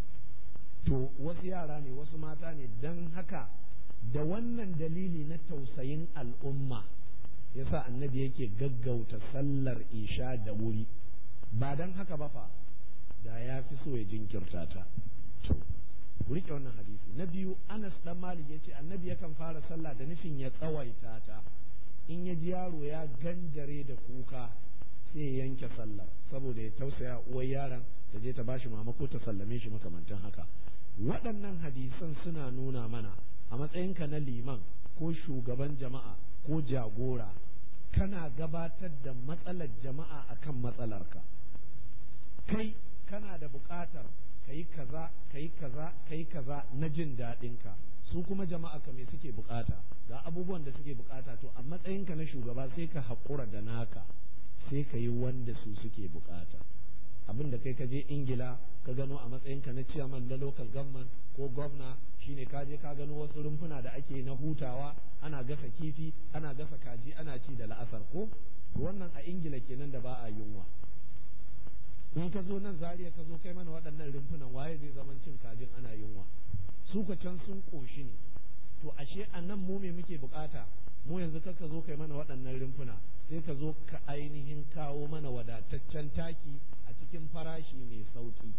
to wasu yara ne wasu mata ne dan haka da wannan dalili na tausayin al'umma yasa annabi yake gaggauta sallar isha da wuri ba dan haka ba fa da ya fi so ya jinkirta ta to ku rike wannan hadisi na biyu Anas dan Malik yace annabi yakan fara sallah da nufin ya tsawaita ta in ya ji yaro ya ganjare da kuka sai ya yanke sallar saboda ya tausaya uwar yaron ta je ta bashi mama ko ta sallame shi makamantan haka waɗannan hadisan suna nuna mana a matsayinka na liman ko shugaban jama'a ko jagora kana gabatar da matsalar jama'a akan matsalarka kai kana da buƙatar ka yi kaza ka yi kaza ka yi kaza na jin daɗinka su kuma jama'a ka me suke buƙata ga abubuwan da suke buƙata to a matsayinka na shugaba sai ka haƙura da naka sai ka yi wanda su suke buƙata abin da kai ka je ingila ka gano a matsayinka na ciyaman na local government ko gwamna shine ka je ka gano wasu rumfuna da ake na hutawa ana gasa kifi ana gasa kaji ana ci da la'asar ko wannan a ingila kenan da ba a yunwa in ka zo nan zariya ka zo kai mana waɗannan rumfunan waye zai zaman cin kajin ana yunwa su ka can sun ƙoshi ne to ashe a nan mu me muke bukata mu yanzu ka zo kai mana waɗannan rumfuna sai ka zo ka ainihin kawo mana wadataccen taki a cikin farashi mai sauki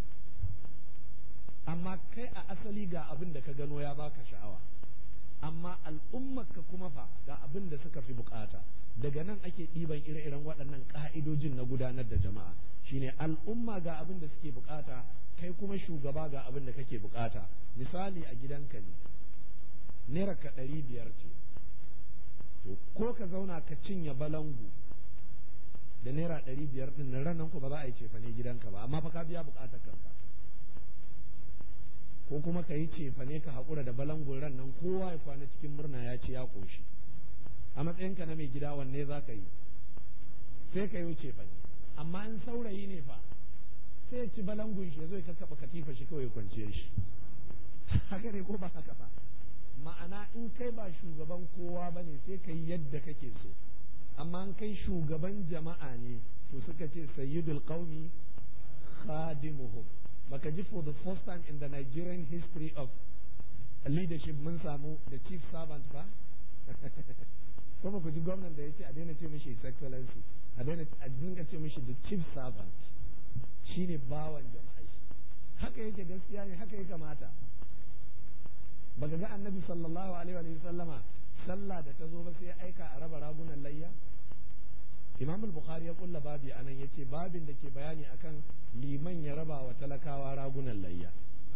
amma kai a asali ga abin da ka gano ya baka sha'awa amma al'ummarka kuma fa ga abin da suka fi bukata daga nan ake ɗiban ire-iren waɗannan ƙa'idojin na gudanar da jama'a shine al'umma ga abin da suke bukata kai kuma shugaba ga abin da kake bukata misali a gidanka ne naira ka ɗari biyar ce to ko ka zauna ka cinye balangu da naira ɗari biyar ɗin nan ranar ku ba za a yi cefane gidanka ba amma fa ka biya bukatar kanka ko kuma ka yi cefane ka haƙura da balangun ran nan kowa ya kwana cikin murna ya ce ya ƙoshi a matsayinka na mai gida wanne za ka yi sai ka yi wuce fa amma in saurayi ne fa sai ya ci balangun shi ya zo ya kakkaɓa katifa shi kawai kwanciyar shi haka ne ko ba haka ba ma'ana in kai ba shugaban kowa ba ne sai ka yi yadda kake so amma in kai shugaban jama'a ne to suka ce sayyidul qaumi khadimuhum baka ji for the first time in the Nigerian history of leadership mun samu the chief servant ba ko ba ku ji gwamnan da ya ce a daina ce mishi his excellency a daina a dinga ce mishi the chief servant shine bawan jama'a shi haka yake gaskiya ne haka ya kamata baka ga annabi sallallahu alaihi wa sallama sallah da ta zo ba sai ya aika a raba ragunan layya imam al-bukhari ya kulla babi anan yace babin da ke bayani akan liman ya raba wa talakawa ragunan layya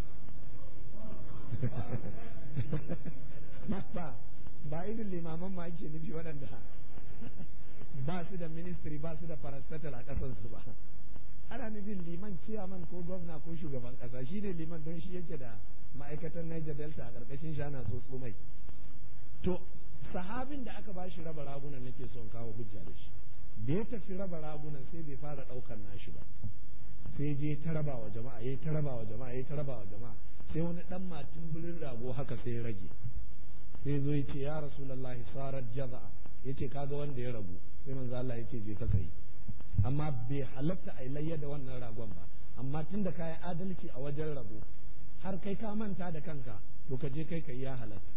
ba ba irin limaman ma ake nufi waɗanda ba su da ministry ba su da parastatal a ƙasarsu ba ana nufin liman ciyaman ko gwamna ko shugaban ƙasa shi ne liman don shi yake da ma'aikatan Niger Delta a ƙarƙashin shi ana so mai to sahabin da aka bashi raba ragunan nake son kawo hujja da shi da ya tafi raba ragunan sai bai fara ɗaukar nashi ba sai je ta raba wa jama'a ya ta raba wa jama'a ya ta raba wa jama'a sai wani dan matin birin rago haka sai ya rage sai zo ya ce ya rasulullahi sarar jaza'a ya ce kaga wanda ya ragu sai manzo Allah ya ce je ka kai amma bai halatta a layya da wannan ragon ba amma tun da kayi adalci a wajen rabo har kai ka manta da kanka to ka je kai kai ya halatta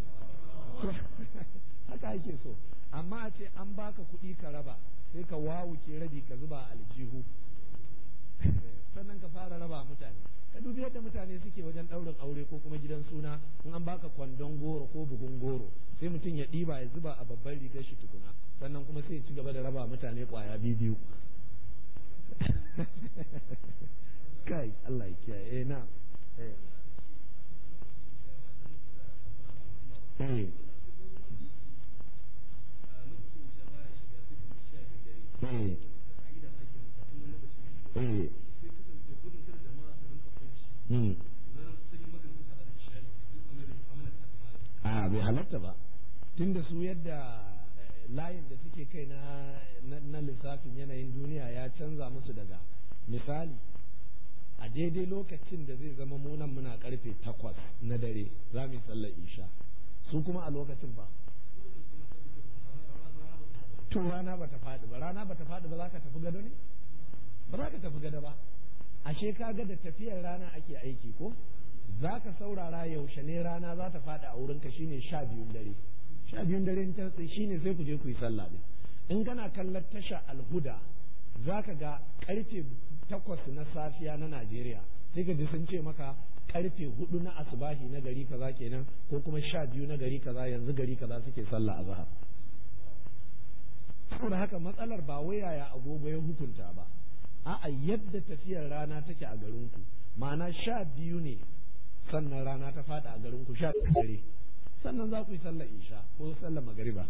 haka ake so amma a ce an baka kuɗi ka raba sai ka wawuke rabi ka zuba aljihu sannan ka fara raba mutane ka dubi yadda mutane suke wajen ɗaurin aure ko kuma gidan suna in an baka kwandon goro ko buhun goro sai mutum ya ɗiba ya zuba a babban rigar shi tukuna sannan kuma sai ya ci gaba da raba mutane ƙwaya biyu kai Allah ya kiyaye eh na eh a bai halatta ba tunda su yadda layin da suke kai na lissafin yanayin duniya ya canza musu daga misali a daidai lokacin da zai zama munan muna karfe takwas na dare za mu yi sallar isha su kuma a lokacin ba to rana ba ta faɗi ba rana ba ta faɗi ba za ka tafi gado ne ba za ka tafi gado ba ashe ka ga da tafiyar rana ake aiki ko za ka saurara yaushe ne rana za ta faɗi a wurinka shine sha biyun dare sha biyun dare ta shine sai ku je ku yi sallah din in kana kallon tasha alhuda za ka ga karfe takwas na safiya na najeriya sai ka ji sun ce maka karfe hudu na asubahi na gari kaza kenan ko kuma sha biyu na gari kaza yanzu gari kaza suke sallah a zahar saboda haka matsalar ba wai yaya agogo ya hukunta ba a'a yadda tafiyar rana take a garinku ma'ana sha biyu ne sannan rana ta fada a garinku sha dare sannan za ku yi sallar isha ko sallar magariba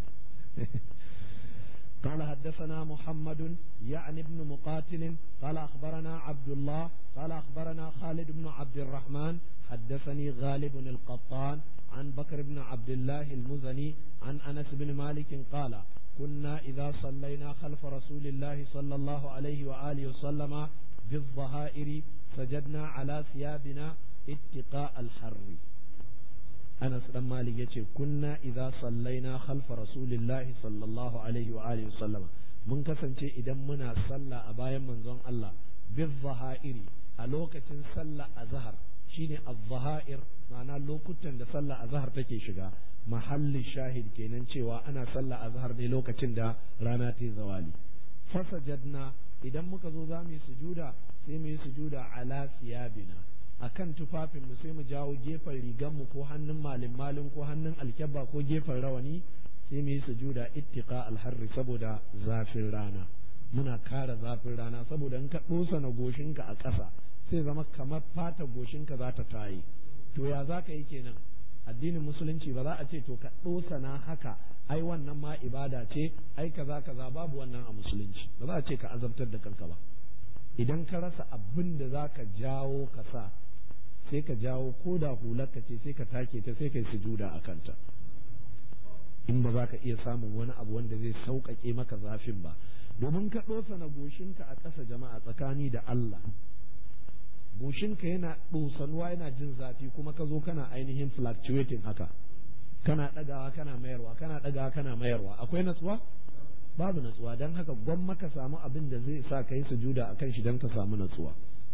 قال حدثنا محمد يعني ابن مقاتل قال أخبرنا عبد الله قال أخبرنا خالد بن عبد الرحمن حدثني غالب القطان عن بكر بن عبد الله المزني عن أنس بن مالك قال كنا إذا صلينا خلف رسول الله صلى الله عليه وآله وسلم بالظهائر سجدنا على ثيابنا اتقاء الحر Anas dan Malik yace kunna idza sallaina khalfa rasulillahi sallallahu alaihi wa alihi sallama mun kasance idan muna sallah a bayan manzon Allah bil zahairi a lokacin sallah azhar shine az-zahair ma'ana lokutan da sallah azhar take shiga mahallin shahid kenan cewa ana sallah azhar ne lokacin da rana ta zawali fasajadna idan muka zo za mu yi sujuda sai mu yi sujuda ala siyabina akan tufafin mu sai mu jawo gefen rigan mu ko hannun malin malin ko hannun alkyabba ko gefen rawani sai mu yi sujuda ittiqa alharri saboda zafin rana muna kara zafin rana saboda in ka dosa na goshinka a ƙasa sai zama kamar fata goshinka za ta tayi to ya za ka yi kenan addinin musulunci ba za a ce to ka dosa na haka ai wannan ma ibada ce ai kaza kaza babu wannan a musulunci ba za a ce ka azabtar da kanka ba idan ka rasa abin da za ka jawo ka sa sai ka jawo ko da hularka ce sai ka take ta sai ka yi sujuda a kanta in ba za ka iya samun wani abu wanda zai sauƙaƙe maka zafin ba domin ka ɗosana goshinka a ƙasa jama'a tsakani da Allah goshinka yana ɗosanuwa yana jin zafi kuma ka zo kana ainihin fluctuating haka kana ɗagawa kana mayarwa kana ɗagawa kana mayarwa akwai natsuwa babu natsuwa don haka gwamma ka samu abin da zai sa ka yi sujuda a kan shi don ka samu natsuwa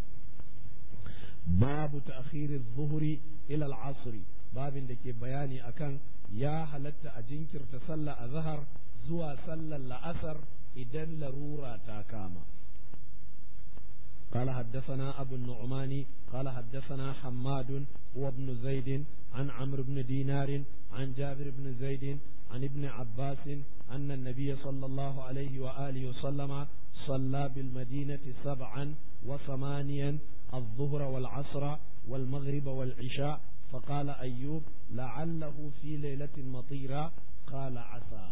babu ta'khiri zuhuri ila al-asri babin da ke bayani akan ya halatta a jinkirta sallah a zahar zuwa sallar la'asar idan larura ta kama قال حدثنا أبو النعمان قال حدثنا حماد وابن زيد عن عمرو بن دينار عن جابر بن زيد عن ابن عباس أن النبي صلى الله عليه وآله وسلم صلى بالمدينة سبعا وثمانيا الظهر والعصر والمغرب والعشاء فقال أيوب لعله في ليلة مطيرة قال عسى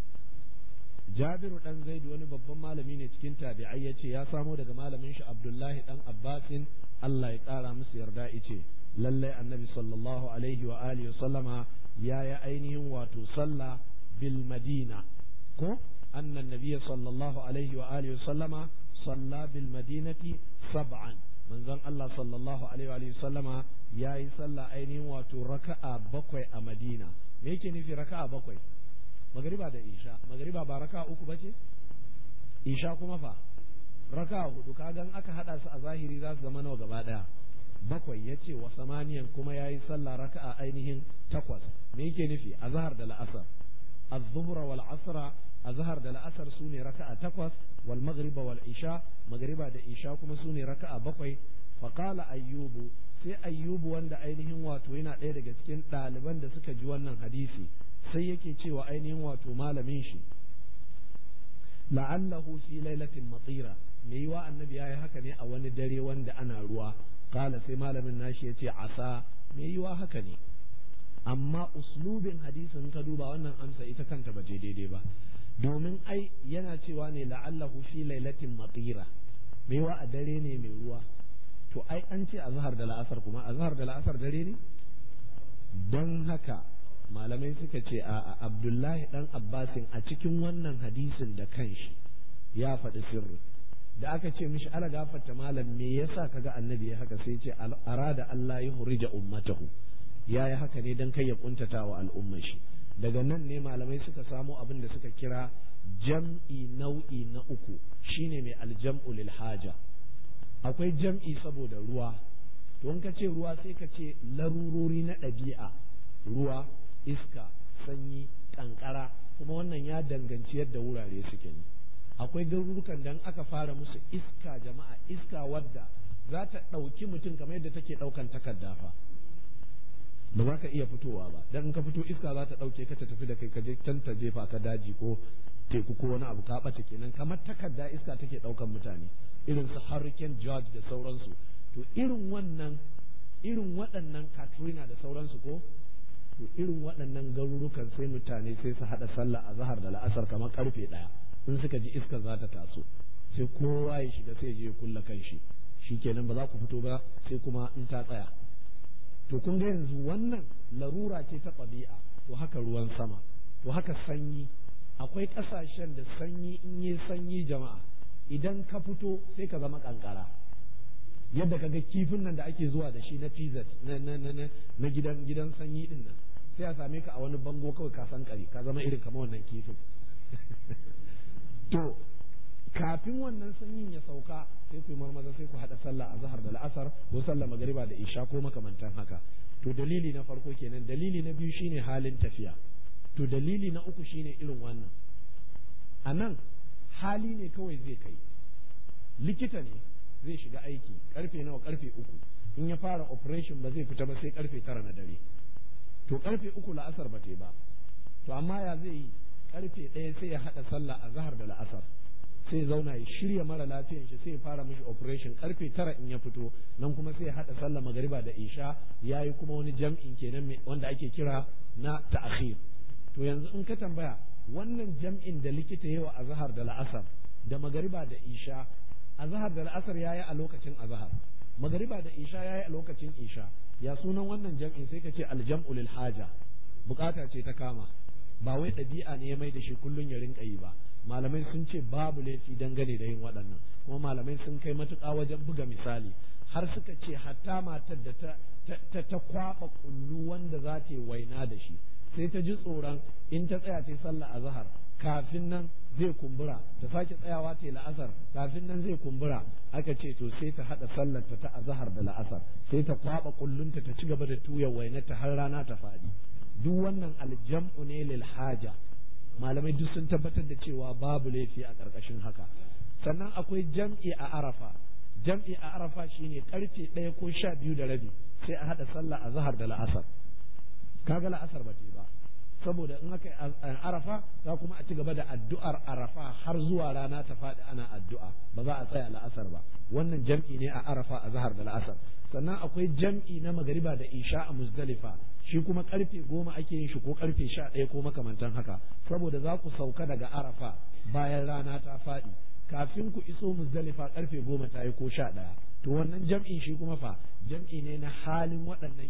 Jabiru dan Zaidu wani babban malami ne cikin tabi'ai ya ce ya samo daga malamin shi Abdullahi dan Abbasin Allah ya ƙara musu yarda ice lallai annabi sallallahu alaihi wa alihi sallama ya yi ainihin wato sallah bil madina ko anna nabiyya sallallahu alaihi wa alihi sallama salla bil madinati sab'an manzon Allah sallallahu alaihi wa alihi sallama ya yi sallah ainihin wato raka'a bakwai a Madina me yake nufi raka'a bakwai magariba da isha magariba ba raka uku bace isha kuma fa raka hudu kagan aka hada su a zahiri za su zama nawa gaba daya bakwai ya ce wa samaniyan kuma ya yi sallah raka'a ainihin takwas me yake nufi azhar da la'asar az-zuhra wal asra azhar da la'asar su ne raka'a takwas wal maghriba wal isha magriba da isha kuma su ne raka'a bakwai fa qala ayyubu sai ayyubu wanda ainihin wato yana ɗaya daga cikin ɗaliban da suka ji wannan hadisi sai yake cewa ainihin wato malamin shi la'allahu fi lailatin matira me yiwa annabi yayi haka ne a wani dare wanda ana ruwa kala sai malamin nashi yace asa me yiwa haka ne amma uslubin hadisin ka duba wannan amsa ita kanta ba je daidai ba domin ai yana cewa ne la'allahu fi lailatin matira me yiwa a dare ne mai ruwa to ai an ce azhar da la'asar kuma azhar da la'asar dare ne don haka malamai suka ce a abdullahi dan abbasin a cikin wannan hadisin da kanshi ya faɗi sirri da aka ce mishi ala gafarta malam me yasa kaga annabi ya haka sai ce arada Allah ya hurija ummatahu ya yi haka ne dan kai ya kuntata wa al'ummar shi daga nan ne malamai suka samo abin da suka kira jam'i nau'i na uku shine mai aljam'u lil haja akwai jam'i saboda ruwa to in ka ce ruwa sai ka ce larurori na ɗabi'a ruwa iska sanyi kankara kuma wannan ya danganci yadda wurare suke ne akwai garurukan da aka fara musu iska jama'a iska wadda za ta ɗauki mutum kamar yadda take ɗaukan takarda fa ba za ka iya fitowa ba dan ka fito iska za ta ɗauke ka ta tafi da kai ka je can ta jefa ka daji ko teku ko wani abu ka ɓata kenan kamar takarda iska take ɗaukan mutane irin su hurricane george da sauransu to irin wannan irin waɗannan katrina da sauransu ko to irin waɗannan garurukan sai mutane sai su haɗa sallah a zahar da la'asar kamar karfe ɗaya in suka ji iskar za ta taso sai kowa ya shiga sai je ya kulla kan shi shikenan ba za ku fito ba sai kuma in ta tsaya to kun ga yanzu wannan larura ce ta ɗabi'a to haka ruwan sama to haka sanyi akwai ƙasashen da sanyi in yi sanyi jama'a idan ka fito sai ka zama kankara yadda kaga kifin nan da ake zuwa da shi na pizza na na na na gidan gidan sanyi din nan sai a same ka a wani bango kawai ka san kare ka zama irin kamar wannan kifin to kafin wannan sanyin ya sauka sai ku marmaza sai ku hada sallah a zahar da la'asar ko sallah magariba da isha ko makamantan haka to dalili na farko kenan dalili na biyu shine halin tafiya to dalili na uku shine irin wannan a nan hali ne kawai zai kai likita ne zai shiga aiki karfe nawa karfe uku in ya fara operation ba zai fita ba sai karfe tara na dare to karfe uku la'asar ba ba to amma ya zai yi karfe ɗaya sai ya haɗa sallah a zahar da la'asar sai zauna ya shirya mara lafiyan shi sai ya fara mishi operation karfe tara in ya fito nan kuma sai ya haɗa sallah magariba da isha ya yi kuma wani jam'in kenan wanda ake kira na ta'akhir to yanzu in ka tambaya wannan jam'in da likita yawa a zahar da la'asar da magariba da isha azhar da la'asar yayi a lokacin azhar magariba da isha yayi a lokacin isha ya sunan wannan jam'in sai ka ce aljam'u lil haja bukata ce ta kama ba wai ɗabi'a ne ya mai da shi kullun ya rinka yi ba malamai sun ce babu laifi dangane da yin waɗannan kuma malamai sun kai matuƙa wajen buga misali har suka ce hatta matar da ta ta ta kwaba kullu wanda za ta yi waina da shi sai ta ji tsoron in ta tsaya ta yi sallah a zahar kafin nan zai kumbura ta sake tsayawa ta yi la'asar kafin nan zai kumbura aka ce to sai ta haɗa sallar ta ta azahar da la'asar sai ta kwaba kullunta ta ci gaba da tuya wainata har rana ta faɗi duk wannan aljam'u ne lil haja malamai duk sun tabbatar da cewa babu laifi a ƙarƙashin haka sannan akwai jam'i a arafa jam'i a arafa shine karfe ɗaya ko sha biyu da rabi sai a haɗa sallah a zahar da la'asar kaga la'asar ba ba saboda in aka arafa za kuma a ci gaba da addu'ar arafa har zuwa rana ta faɗi ana addu'a ba za a tsaya la'asar ba wannan jam'i ne a arafa a zahar da la'asar sannan akwai jam'i na magariba da isha a muzdalifa shi kuma karfe goma ake yin shi ko karfe sha ɗaya ko makamantan haka saboda za ku sauka daga arafa bayan rana ta faɗi kafin ku iso muzdalifa karfe goma ta yi ko sha ɗaya to wannan jam'in shi kuma fa jam'i ne na halin waɗannan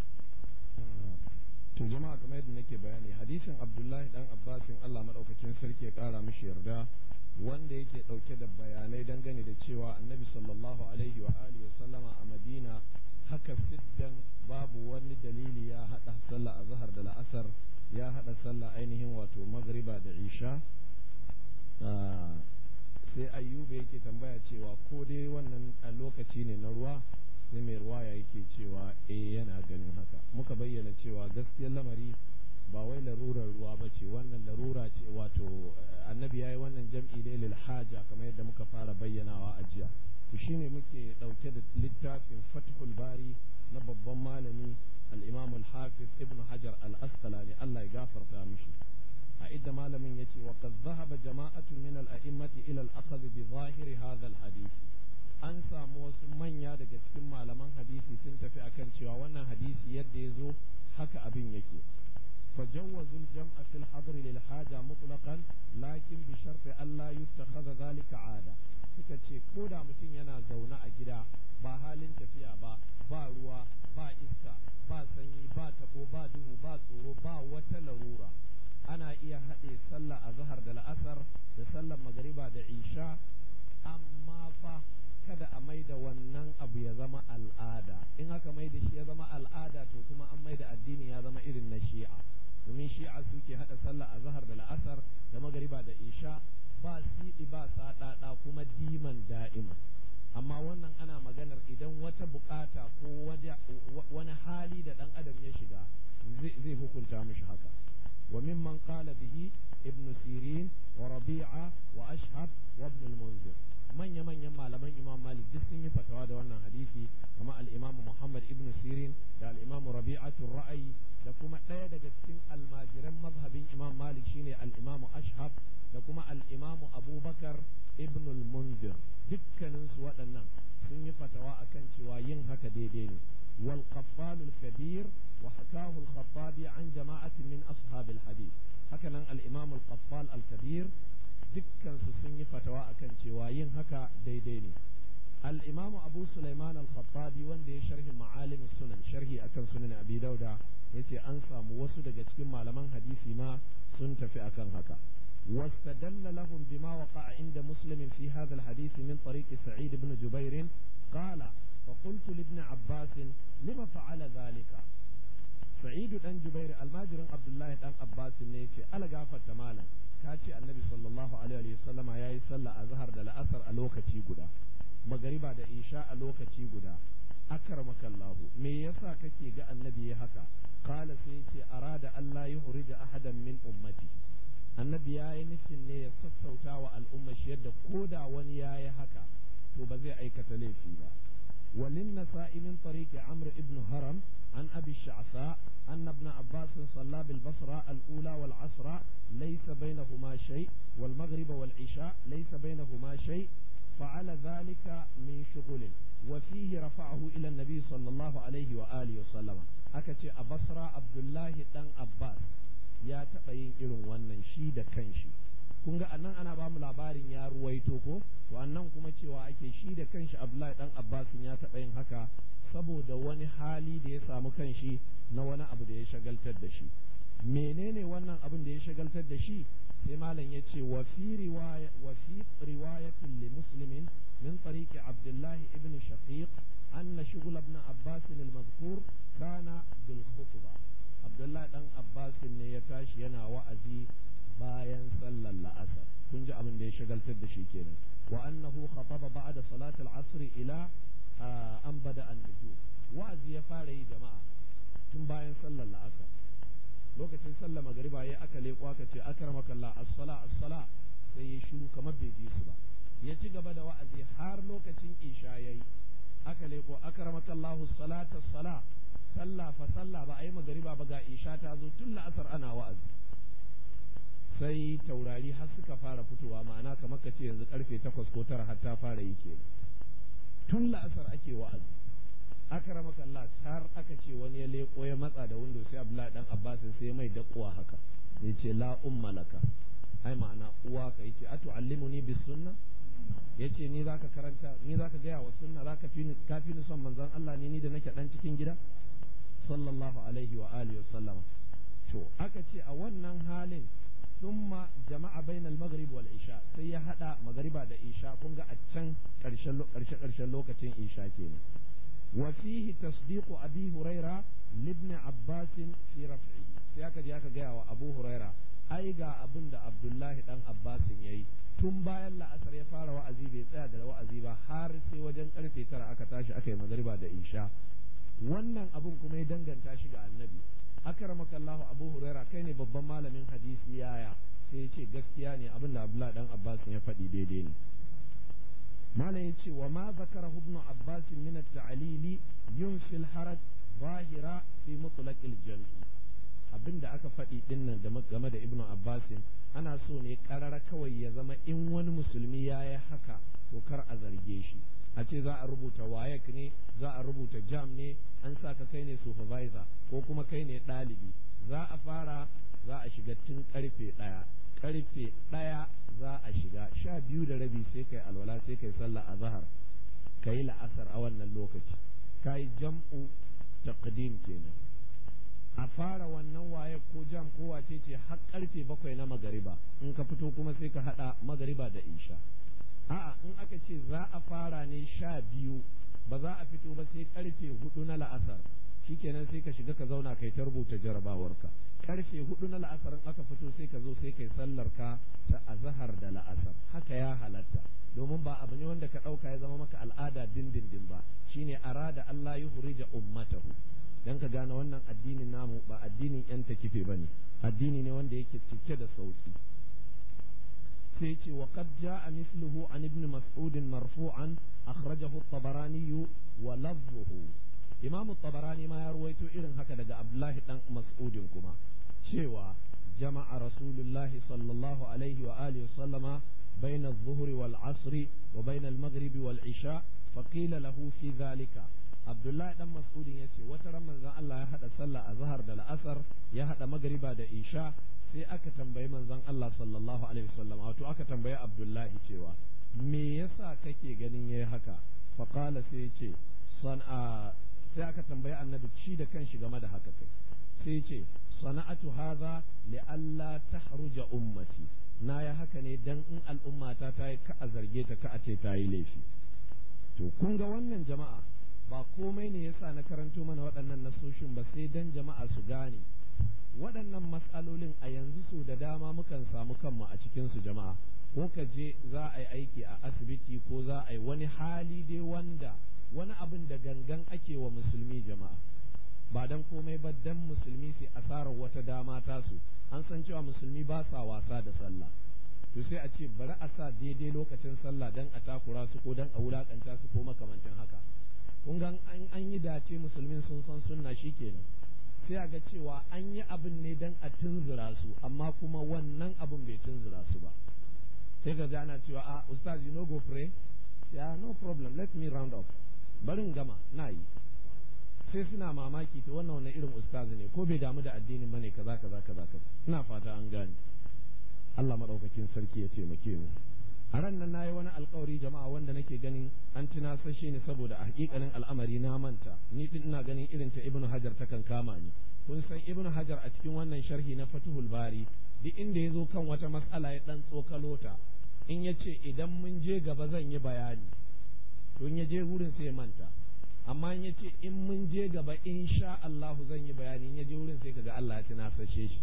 to jama'a kamar yadda nake bayani hadisin abdullahi dan abbasin allah maɗaukakin sarki ya ƙara mishi yarda wanda yake ɗauke da bayanai dangane da cewa annabi sallallahu alaihi wa alihi wa sallama a madina haka siddan babu wani dalili ya haɗa sallah a zahar da la'asar ya haɗa sallah ainihin wato magriba da isha sai ayyuba yake tambaya cewa ko dai wannan a lokaci ne na ruwa sai mai ruwaya yake cewa eh yana ganin haka muka bayyana cewa gaskiyar lamari ba wai larurar ruwa ba ce wannan larura ce wato annabi ya yi wannan jam'i ne lil haja kamar yadda muka fara bayyanawa a jiya to shine muke ɗauke da littafin fathul bari na babban malami al-imam al-hafiz ibn hajar al-asqalani Allah ya gafarta mishi a idda malamin yace wa qad dhahaba jama'atu min al-a'immati ila al-akhadh bi zahiri hadha al-hadith an samu wasu manya daga cikin malaman hadisi sun tafi akan cewa wannan hadisi yadda ya zo haka abin yake فجوزوا الجمع في الحضر للحاجة مطلقا لكن بشرط ألا يتخذ ذلك عادة suka ce ko da mutum yana zaune a gida ba halin tafiya ba ba ruwa ba iska ba sanyi ba tabo ba duhu ba tsoro ba wata larura ana iya haɗe sallah a zahar da la'asar da sallar magariba da isha amma fa kada a mai da wannan abu ya zama al'ada in aka mai da shi ya zama al'ada to kuma an mai da addini ya zama irin na shi'a domin shi'a suke haɗa sallah a zahar da la'asar da magariba da isha ba siɗi ba saɗaɗa kuma diman da'ima amma wannan ana maganar idan wata bukata ko wani hali da ɗan adam ya shiga zai hukunta mishi haka wa mimman qala bihi ibn sirin wa rabi'a wa ashhab wa ibn al-munzir manya manyan malaman imam malik duk sun yi fatawa da wannan hadisi kama al-imam muhammad ibn sirin da al-imam rabi'atu ra'ayi da kuma ɗaya daga cikin almajiran mazhabin imam malik shine al-imam ashhab da kuma al-imam abubakar ibn al-munzir dukkanin su waɗannan sun yi fatawa akan cewa yin haka daidai ne wal qaffal al-kabir wa hakahu al-khattabi an jama'atin min ashab al-hadith hakanan al-imam al-qaffal al-kabir dukkan su sun yi fatawa akan cewa yin haka daidai ne al-imam abu sulaiman al-khattabi wanda ya sharhi ma'alim sunan sharhi akan sunan abi dauda yace an samu wasu daga cikin malaman hadisi ma sun tafi akan haka واستدل لهم بما وقع عند مسلم في هذا الحديث من طريق سعيد بن جبير قال فقلت لابن عباس لما فعل ذلك سعيد بن جبير الماجر عبد الله بن عباس نيتي ألا غافت مالا كاتي النبي صلى الله عليه وسلم يا صلى أزهر دل أثر ألوكتي قدا مغربا دا إيشاء ألوكتي قدا أكرمك الله me yasa kake ga annabi ya haka qala sai yace arada Allah yuhrija ahadan min ummati annabi ya yi nufin ne ya sassauta wa al'umma shi yadda ko da wani ya yi haka to ba zai aikata laifi ba walin nasa'i min tariqi amr ibn haram an abi sha'sa أن ابن عباس صلى بالبصرة الأولى والعصر ليس بينهما شيء والمغرب والعشاء ليس بينهما شيء فعل ذلك من شغل وفيه رفعه إلى النبي صلى الله عليه وآله وسلم أكتي أبصرة عبد الله دان عباس ya taɓa yin irin wannan shi da kanshi kun ga annan ana ba mu labarin ya ruwaito ko to annan kuma cewa ake shi da kanshi Abdullahi dan Abbasin ya taɓa yin haka saboda wani hali da ya samu kanshi na wani abu da ya shagaltar da shi menene wannan abin da ya shagaltar da shi sai malam ya ce wa fi riwaya wa fi riwayatin li muslimin min tariqi abdullahi ibn shaqiq anna shughul ibn abbas al-madhkur kana bil khutbah abdullahi dan abbas ne ya tashi yana wa'azi bayan sallar la'asar kun ji abin da ya shagaltar da shi kenan wa annahu khataba ba'da salat al-asr ila an bada an-nujum wa'azi ya fara yi jama'a tun bayan sallar la'asar lokacin sallar magariba ya aka leƙo aka ce akramaka Allah as-sala as-sala sai ya shiru kamar bai ji su ba ya ci gaba da wa'azi har lokacin isha yayi aka leƙo akramaka Allah as-salata as-sala sallah fa sallah ba a yi magariba ba ga isha ta zo tun la'asar ana wa'azi sai taurari har suka fara fitowa ma'ana kamar ka ce yanzu karfe takwas ko tara har ta fara yi kenan tun la'asar ake wa'azi aka rama Allah har aka ce wani ya leko ya matsa da windo sai Abdullahi dan Abbas sai mai dakuwa haka ya ce la umma laka ai ma'ana uwa ka yace atu'allimuni bis sunna yace ni zaka karanta ni zaka gaya wa sunna zaka fi ni ka fi ni son manzon Allah ne ni da nake dan cikin gida sallallahu alaihi wa alihi wa sallama to aka ce a wannan halin ثم جمع بين المغرب والعشاء sai ya hada magariba da isha kun ga a can karshen karshe karshen lokacin isha kenan wa fihi tasdiqu abi huraira libni abbas fi raf'i sai aka je aka gaya wa abu huraira ai ga abin da abdullahi dan abbas yayi tun bayan la'asar ya fara wa'azi bai tsaya da wa'azi ba har sai wajen karfe tara aka tashi aka yi magariba da isha wannan abun kuma ya danganta shi ga annabi akramaka Allahu Abu Huraira kai ne babban malamin hadisi yaya sai ya ce gaskiya ne abin da Abdullah dan Abbas ya faɗi daidai ne malam ya ce wa ma zakara ibn Abbas min at-ta'lili yunfi al-haraj zahira fi mutlaq al-jam'i abinda aka faɗi din nan game da Ibn Abbas ana so ne karara kawai ya zama in wani musulmi ya yi haka to kar a zarge shi a ce za a rubuta wayek ne za a rubuta jam ne an sa ka kai ne supervisor ko kuma kai ne ɗalibi za a fara za a shiga tun karfe ɗaya karfe ɗaya za a shiga sha biyu da rabi sai kai alwala sai kai sallah a zahar ka yi la'asar a wannan lokaci ka yi jam'u taqdim kenan a fara wannan waye ko jam ko wace ce har karfe bakwai na magariba in ka fito kuma sai ka haɗa magariba da isha a'a in aka ce za a fara ne sha biyu ba za a fito ba sai karfe hudu na la'asar shikenan sai ka shiga ka zauna kai ta rubuta jarabawarka karfe hudu na la'asar in aka fito sai ka zo sai kai sallar ka ta azhar da la'asar haka ya halatta domin ba abu ne wanda ka dauka ya zama maka al'ada dindindin ba shine arada Allah yuhrija ummatahu dan ka gane wannan addinin namu ba addinin yan takife bane addini ne wanda yake cike da sauki sai ce wa qad jaa mithluhu an ibn mas'ud marfu'an akhrajahu at-tabarani wa lafzuhu imam at-tabarani ma ya ruwaito irin haka daga abdullahi dan mas'udin kuma cewa jama'a rasulullahi sallallahu alaihi wa alihi sallama بين الظهر والعصر وبين المغرب والعشاء فقيل له في ذلك عبد الله دان مسعود yace wata ran manzon Allah ya hada sallah azhar da la'asar ya hada magriba da isha sai aka tambayi manzon Allah sallallahu alaihi wasallam wato aka tambayi Abdullahi cewa me yasa kake ganin yayi haka fa qala sai yace san'a sai aka tambayi annabi shi da kanshi game da haka kai sai yace sana'atu hadha li alla tahruja ummati na ya haka ne dan in al'ummata ta yi ka a zarge ta ka a ce ta yi laifi to kun ga wannan jama'a ba komai ne yasa na karanto mana waɗannan nasoshin ba sai dan jama'a su gane waɗannan matsalolin a yanzu so da dama mukan samu kanmu a cikin su jama'a ko ka je za a yi aiki a asibiti ko za a yi wani hali dai wanda wani abin da gangan ake wa musulmi jama'a ba dan komai ba dan musulmi su asarar wata dama tasu an san cewa musulmi ba sa wasa da sallah to sai a ce bari a sa daidai lokacin sallah dan a takura su ko dan a wulakanta su ko makamancin haka kun ga an an yi dace musulmin sun san sunna shikenan sai a ga cewa an yi abin ne dan a tunzura su amma kuma wannan abin bai tunzura su ba sai ga ana cewa a ustaz you no go pray yeah no problem let me round up barin gama na yi sai suna mamaki to wannan wani irin ustazi ne ko bai damu da addinin bane kaza kaza kaza kaza ina fata an gane Allah madaukakin sarki ya taimake mu a ran nan nayi wani alkawari jama'a wanda nake ganin an tunasashe ni saboda a hakikanin al'amari na manta ni din ina ganin irin ta ibnu hajar ta kan kama ni kun san ibnu hajar a cikin wannan sharhi na fatuhul bari duk inda ya zo kan wata mas'ala ya dan tsokalo ta in ya ce idan mun je gaba zan yi bayani to in ya je wurin sai ya manta amma in ya ce in mun je gaba insha Allahu zan yi bayani in ya je wurin sai kaga Allah ya tunasashe shi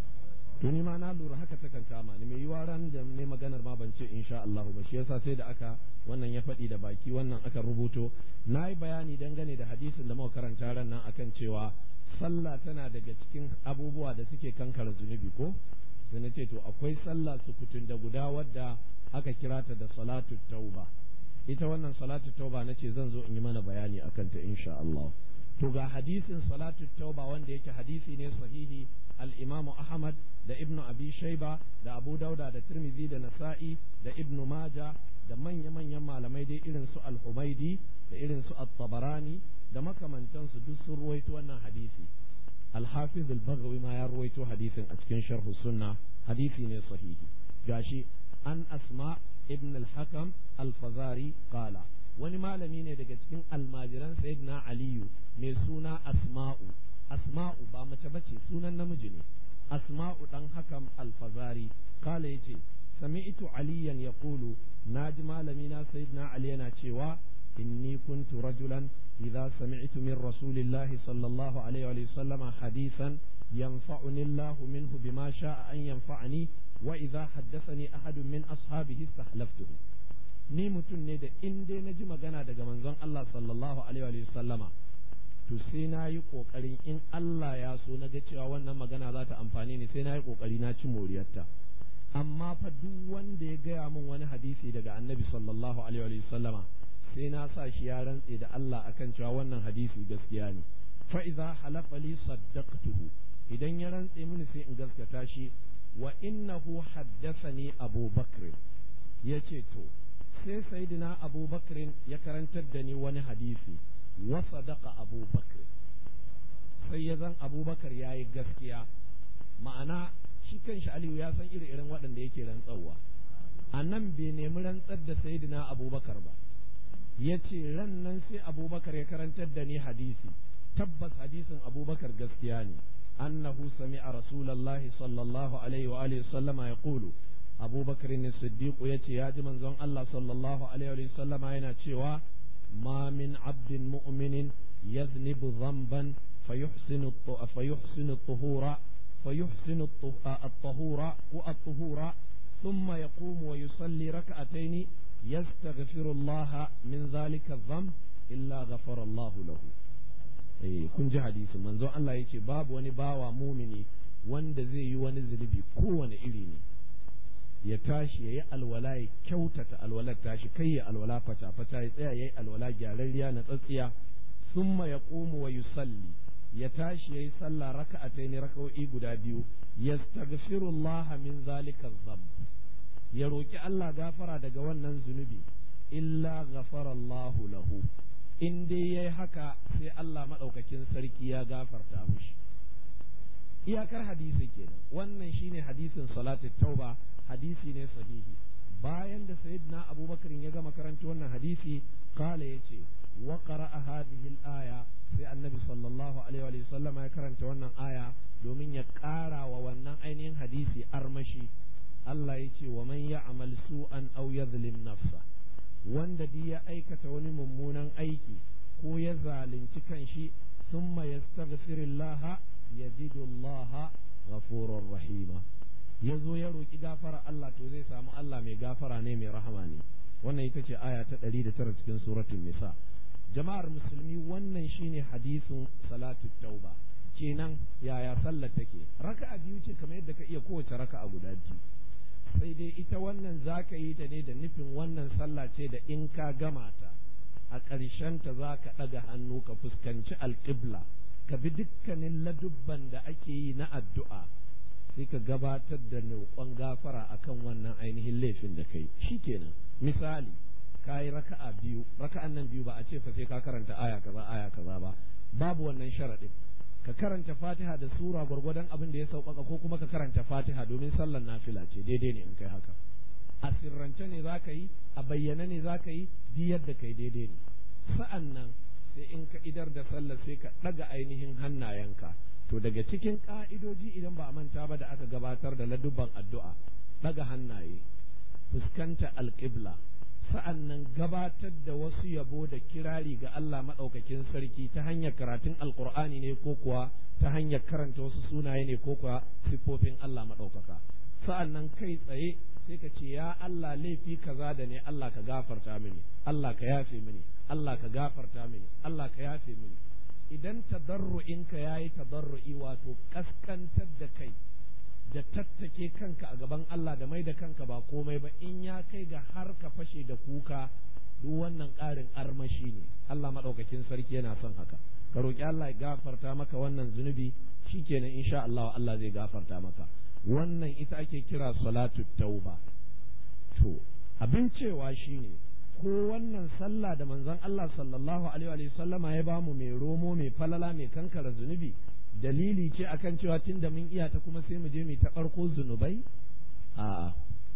to ni ma na lura haka ta kan kama ni mai yiwa ran da ne maganar ma ban ce insha Allah ba shi yasa sai da aka wannan ya faɗi da baki wannan aka rubuto na yi bayani dangane da hadisin da muka karanta ran nan akan cewa sallah tana daga cikin abubuwa da suke kankara zunubi ko sai na ce to akwai sallah sukutun da guda wadda aka kira ta da salatu tauba ita wannan salatu tauba na ce zan zo in yi mana bayani akan ta insha Allah to ga hadisin salatu tauba wanda yake hadisi ne sahihi al-imamu ahmad da ibnu abi shaiba da abu dauda da tirmidhi da nasa'i da ibnu maja da manya-manyan malamai dai irin su al-humaidi da irin su at-tabarani da makamantansu duk sun ruwaito wannan hadisi al-hafiz al-baghawi ma ya ruwaito hadisin a cikin sharh sunna hadisi ne sahihi gashi an asma ibn al-hakam al-fazari qala wani malami ne daga cikin almajiran sayyidina aliyu mai suna asma'u asma'u ba mace bace sunan namiji ne asma'u dan hakam alfazari kala yace sami'tu aliyan yaqulu naji malami na sayyidina ali yana cewa inni kuntu rajulan idza sami'tu min rasulillahi sallallahu alaihi wa sallama hadisan ينفعني الله منه بما شاء أن ينفعني وإذا حدثني أحد من أصحابه استحلفته ni mutum ne da in dai na ji magana daga manzon Allah sallallahu alaihi wa sallama to sai na yi ƙoƙarin in Allah ya so na ga cewa wannan magana za ta amfani ni sai na yi ƙoƙari na ci moriyarta amma fa duk wanda ya gaya min wani hadisi daga annabi sallallahu alaihi wa sallama sai na sa shi ya rantse da Allah akan cewa wannan hadisi gaskiya ne fa idza halafa li saddaqtuhu idan ya rantse mini sai in gaskata shi wa innahu haddathani Abu Bakr yace to sai sayyidina Abu Bakr ya karantar da ni wani hadisi wa sadaqa Abu Bakr sai ya zan Abu Bakar yayi gaskiya ma'ana shi kanshi Aliyu ya san iri irin waɗanda yake rantsawa a nan bai nemi rantsar da sayyidina Abu Bakar ba ya ce ran nan sai Abu Bakar ya karantar da ni hadisi tabbas hadisin Abu Bakar gaskiya ne annahu sami'a rasulullahi sallallahu alaihi wa alihi sallama yaqulu Abu Bakar ne Siddiq yace ya ji manzon Allah sallallahu alaihi wa sallama yana cewa ما من عبد مؤمن يذنب ذنبا فيحسن فيحسن الطهور فيحسن الطهور والطهور ثم يقوم ويصلي ركعتين يستغفر الله من ذلك الذنب إلا غفر الله له eh kun ji hadisi manzo Allah yace babu wani bawa mumini wanda zai yi wani zunubi kowane iri ne ya tashi ya yi alwala ya kyautata alwalar tashi kai ya alwala fata fata ya tsaya ya yi alwala gyararriya na tsatsiya summa ya ƙomu wa yusalli ya tashi ya yi sallah raka'atai ne raka'o'i guda biyu yastaghfirullah min zalika dhanb ya roki Allah gafara daga wannan zunubi illa ghafara Allah lahu in dai yayi haka sai Allah madaukakin sarki ya gafarta mishi iyakar hadisi kenan wannan shine hadisin salatu tauba hadisi ne sahihi bayan da sayyidina abubakar ya gama karanta wannan hadisi kala yace wa qara'a hadhihi al-aya sai annabi sallallahu alaihi wa sallama ya karanta wannan aya domin ya ƙara wa wannan ainihin hadisi armashi Allah ya ce wa man ya'mal su'an aw yadhlim nafsa wanda duk ya aikata wani mummunan aiki ko ya zalunci kanshi thumma yastaghfirullah yajidu Allah ghafurur rahima ya zo ya roƙi gafara Allah to zai samu Allah mai gafara ne mai rahama ne wannan ita ce aya ta ɗari da tara cikin suratul nisa jama'ar musulmi wannan shine hadisin salatu tauba kenan yaya sallar take raka'a biyu ce kamar yadda ka iya kowace raka'a guda biyu sai dai ita wannan zaka yi ta ne da nufin wannan sallah ce da in ka gama ta a ƙarshen ta za ka ɗaga hannu ka fuskanci alƙibla ka bi dukkanin ladubban da ake yi na addu'a sai ka gabatar da roƙon gafara akan wannan ainihin laifin da kai kenan misali ka yi raka'a biyu raka'an nan biyu ba a ce fa sai ka karanta aya kaza aya kaza ba babu wannan sharaɗin ka karanta fatiha da sura gwargwadon abin da ya sauƙaƙa ko kuma ka karanta fatiha domin sallar nafila ce daidai ne in kai haka a sirrance ne za ka yi a bayyane ne za ka yi duk yadda kai daidai ne sa'an nan sai in ka idar da sallah sai ka ɗaga ainihin hannayenka to daga cikin ƙa'idoji idan ba a manta ba da aka gabatar da ladubban addu'a ɗaga hannaye fuskanta alƙibla sa'an nan gabatar da wasu yabo da kirari ga Allah maɗaukakin sarki ta hanyar karatun alƙur'ani ne ko kuwa ta hanyar karanta wasu sunaye ne ko kuwa siffofin Allah maɗaukaka sa'an nan kai tsaye sai ka ce ya Allah laifi kaza da ne Allah ka gafarta mini Allah ka yafe mini Allah ka gafarta mini Allah ka yafe mini idan tadarru'inka yayi tadarru'i wato kaskantar da kai da tattake kanka a gaban Allah da mai da kanka ba komai ba in ya kai ga har ka fashe da kuka duk wannan ƙarin armashi ne Allah maɗaukakin sarki yana son haka ka roƙi Allah ya gafarta maka wannan zunubi shikenan insha Allah Allah zai gafarta maka wannan ita ake kira salatu tauba to abin cewa shine ko wannan sallah da manzon Allah sallallahu alaihi wa sallama ya bamu mai romo mai falala mai kankara zunubi dalili ce akan cewa tunda mun iya ta kuma sai mu je mu ta barko zunubai a'a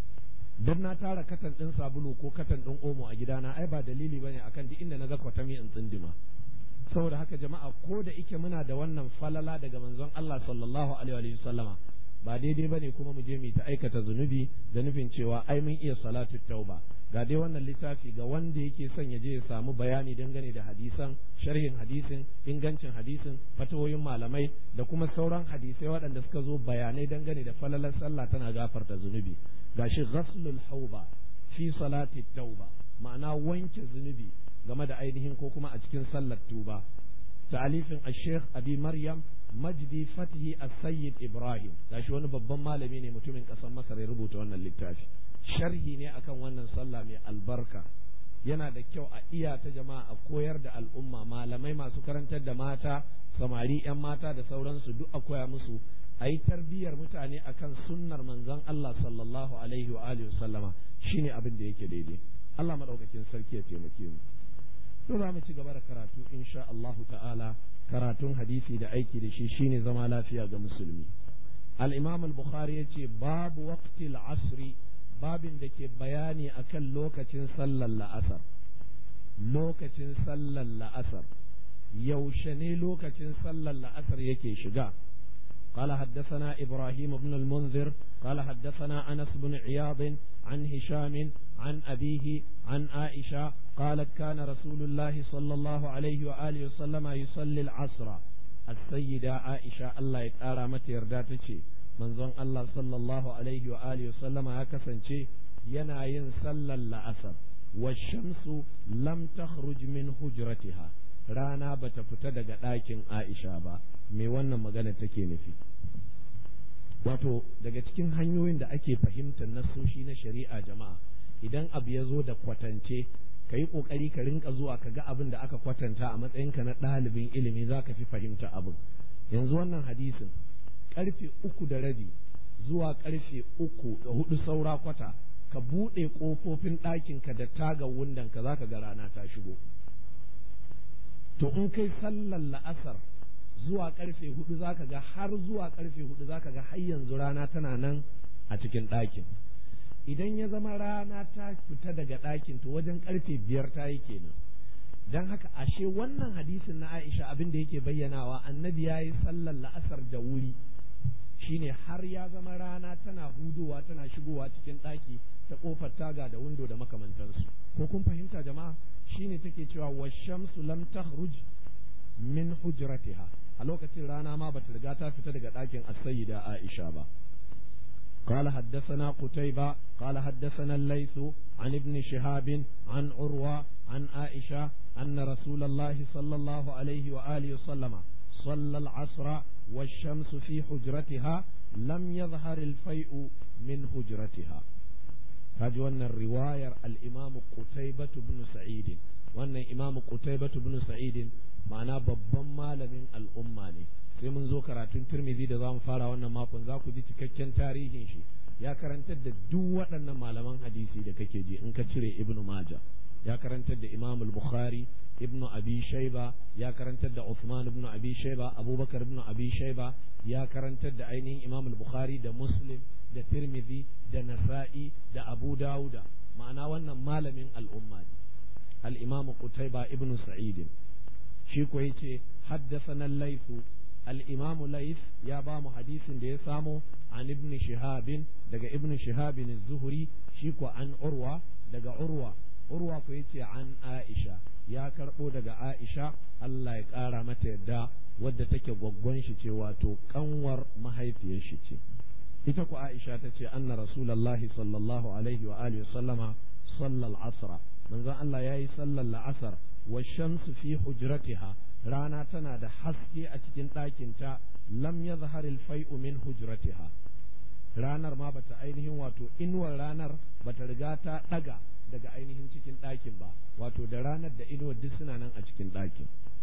dan na tara katan din sabulu ko katan din omo a gidana ai ba dalili bane akan duk inda na ga kwatami in tsindima saboda haka jama'a ko da ike muna da wannan falala daga manzon Allah sallallahu alaihi wa sallama ba daidai ba ne kuma mu je mu ta aikata zunubi da nufin cewa ai mun iya salatu tauba ga dai wannan littafi ga wanda yake son ya je ya samu bayani dangane da hadisan sharhin hadisin ingancin hadisin fatawoyin malamai da kuma sauran hadisai waɗanda suka zo bayanai dangane da falalar sallah tana gafarta zunubi gashi ghaslul hauba fi salati tauba ma'ana wanke zunubi game da ainihin ko kuma a cikin sallar tuba ta'alifin al-sheikh abi maryam majdi fatihi as-sayyid ibrahim gashi wani babban malami ne mutumin kasar masar ya rubuta wannan littafi sharhi ne akan wannan sallah mai albarka yana da kyau a iya ta jama'a a koyar da al'umma malamai masu karantar da mata samari yan mata da sauransu duk a koya musu a yi tarbiyyar mutane akan sunnar manzon Allah sallallahu alaihi wa alihi sallama shine abin da yake daidai Allah madaukakin sarki ya taimake mu to za mu ci gaba da karatu insha Allahu ta'ala karatun hadisi da aiki da shi shine zama lafiya ga musulmi al-imam al-bukhari yace babu waqtil asri babin da ke bayani akan lokacin sallar la'asar lokacin sallar la'asar yaushe ne lokacin sallar la'asar yake shiga قال حدثنا إبراهيم بن المنذر قال حدثنا أنس بن عياض عن هشام عن أبيه عن عائشة قالت كان رسول الله صلى الله عليه وآله وسلم يصلي العصر السيدة عائشة الله يتعالى متى يرداتك من ظن الله صلى الله عليه وآله وسلم هكذا ينا ينسل الأثر والشمس لم تخرج من هجرتها rana bata fita daga ɗakin Aisha ba me wannan magana take nufi wato daga cikin hanyoyin da ake fahimtar nassoshi na shari'a jama'a idan abu ya zo da kwatance ka yi ƙoƙari ka rinka zuwa ka ga abin da aka kwatanta a matsayinka na ɗalibin ilimi za ka fi fahimta abin yanzu wannan hadisin ƙarfe uku da rabi zuwa ƙarfe uku da hudu saura kwata ka buɗe ƙofofin ɗakinka da taga wundanka za ka ga rana ta shigo to in kai sallar la'asar zuwa karfe hudu zaka ga har zuwa karfe hudu zaka ga har yanzu rana tana nan a cikin ɗakin idan ya zama rana ta fita daga ɗakin to wajen karfe biyar ta yi kenan don haka ashe wannan hadisin na Aisha abin da yake bayyanawa annabi ya yi sallar la'asar da wuri shine har ya zama rana tana hudowa tana shigowa cikin ɗaki ta ƙofar taga da windo da makamantansu ko kun fahimta jama'a shine take cewa wa shamsu lam takhruj min hujratiha a lokacin rana ma bata riga ta fita daga ɗakin as-sayyida Aisha ba قال حدثنا قتيبة قال حدثنا الليث عن ابن شهاب عن عروة عن عائشة أن رسول الله صلى الله عليه وآله وسلم صلى العصر والشمس في حجرتها لم يظهر الفيء من حجرتها هذه وأن الرواية الإمام قتيبة بن سعيد وأن إمام قتيبة بن سعيد معناه babban malamin al'umma ne sai mun zo karatun turmizi da za mu fara wannan makon za ku ji cikakken tarihin shi ya karantar da duk waɗannan malaman hadisi da kake ji in ka cire ibnu maja ya karantar da imam al-bukhari ibnu abi shayba ya karantar da Uthman ibn abi shayba abubakar ibn abi shayba ya karantar da ainihin imam al-bukhari da muslim da tirmidhi da nasa'i da abu dauda ma'ana wannan malamin al'umma ne al-imam qutayba ibn sa'id shi ko yace haddathana al-layth al-imam layth ya ba mu hadisin da ya samo an ibn shihab daga ibn shihab az-zuhri shi ko an urwa daga urwa urwa ko yace an aisha ya karbo daga aisha Allah ya kara mata yadda wadda take gwaggwan shi ce wato kanwar mahaifiyar shi ce ita ku aisha ta ce anna rasulullahi sallallahu alaihi wa alihi sallama sallal asra manzon Allah yayi sallar la'asar wa shamsu fi hujratiha rana tana da haske a cikin ɗakinta lam yazhar al-fai'u min hujratiha ranar ma bata ainihin wato inuwar ranar bata riga ta ɗaga daga ainihin cikin ɗakin ba wato da ranar da inuwar duk suna nan a cikin ɗakin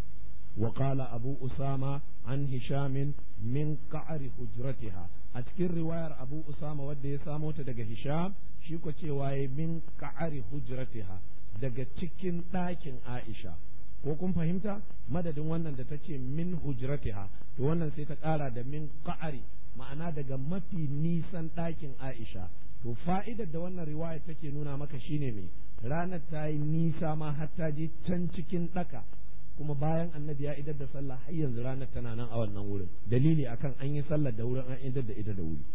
وقال أبو أسامة عن هشام من قعر حجرتها أتكر رواية أبو أسامة ودي سامو تدق هشام شيكو تيواي من قعر حجرتها daga cikin ɗakin Aisha ko kun fahimta madadin wannan da ta ce min hujratiha to wannan sai ta ƙara da min ƙa'ari ma'ana daga mafi nisan ɗakin Aisha to fa'idar da wannan riwaya take nuna maka shine me ranar ta yi nisa ma har ta je can cikin ɗaka kuma bayan annabi ya idar da sallah har yanzu ranar tana nan a wannan wurin dalili akan an yi sallar da wurin an idar da ita da wuri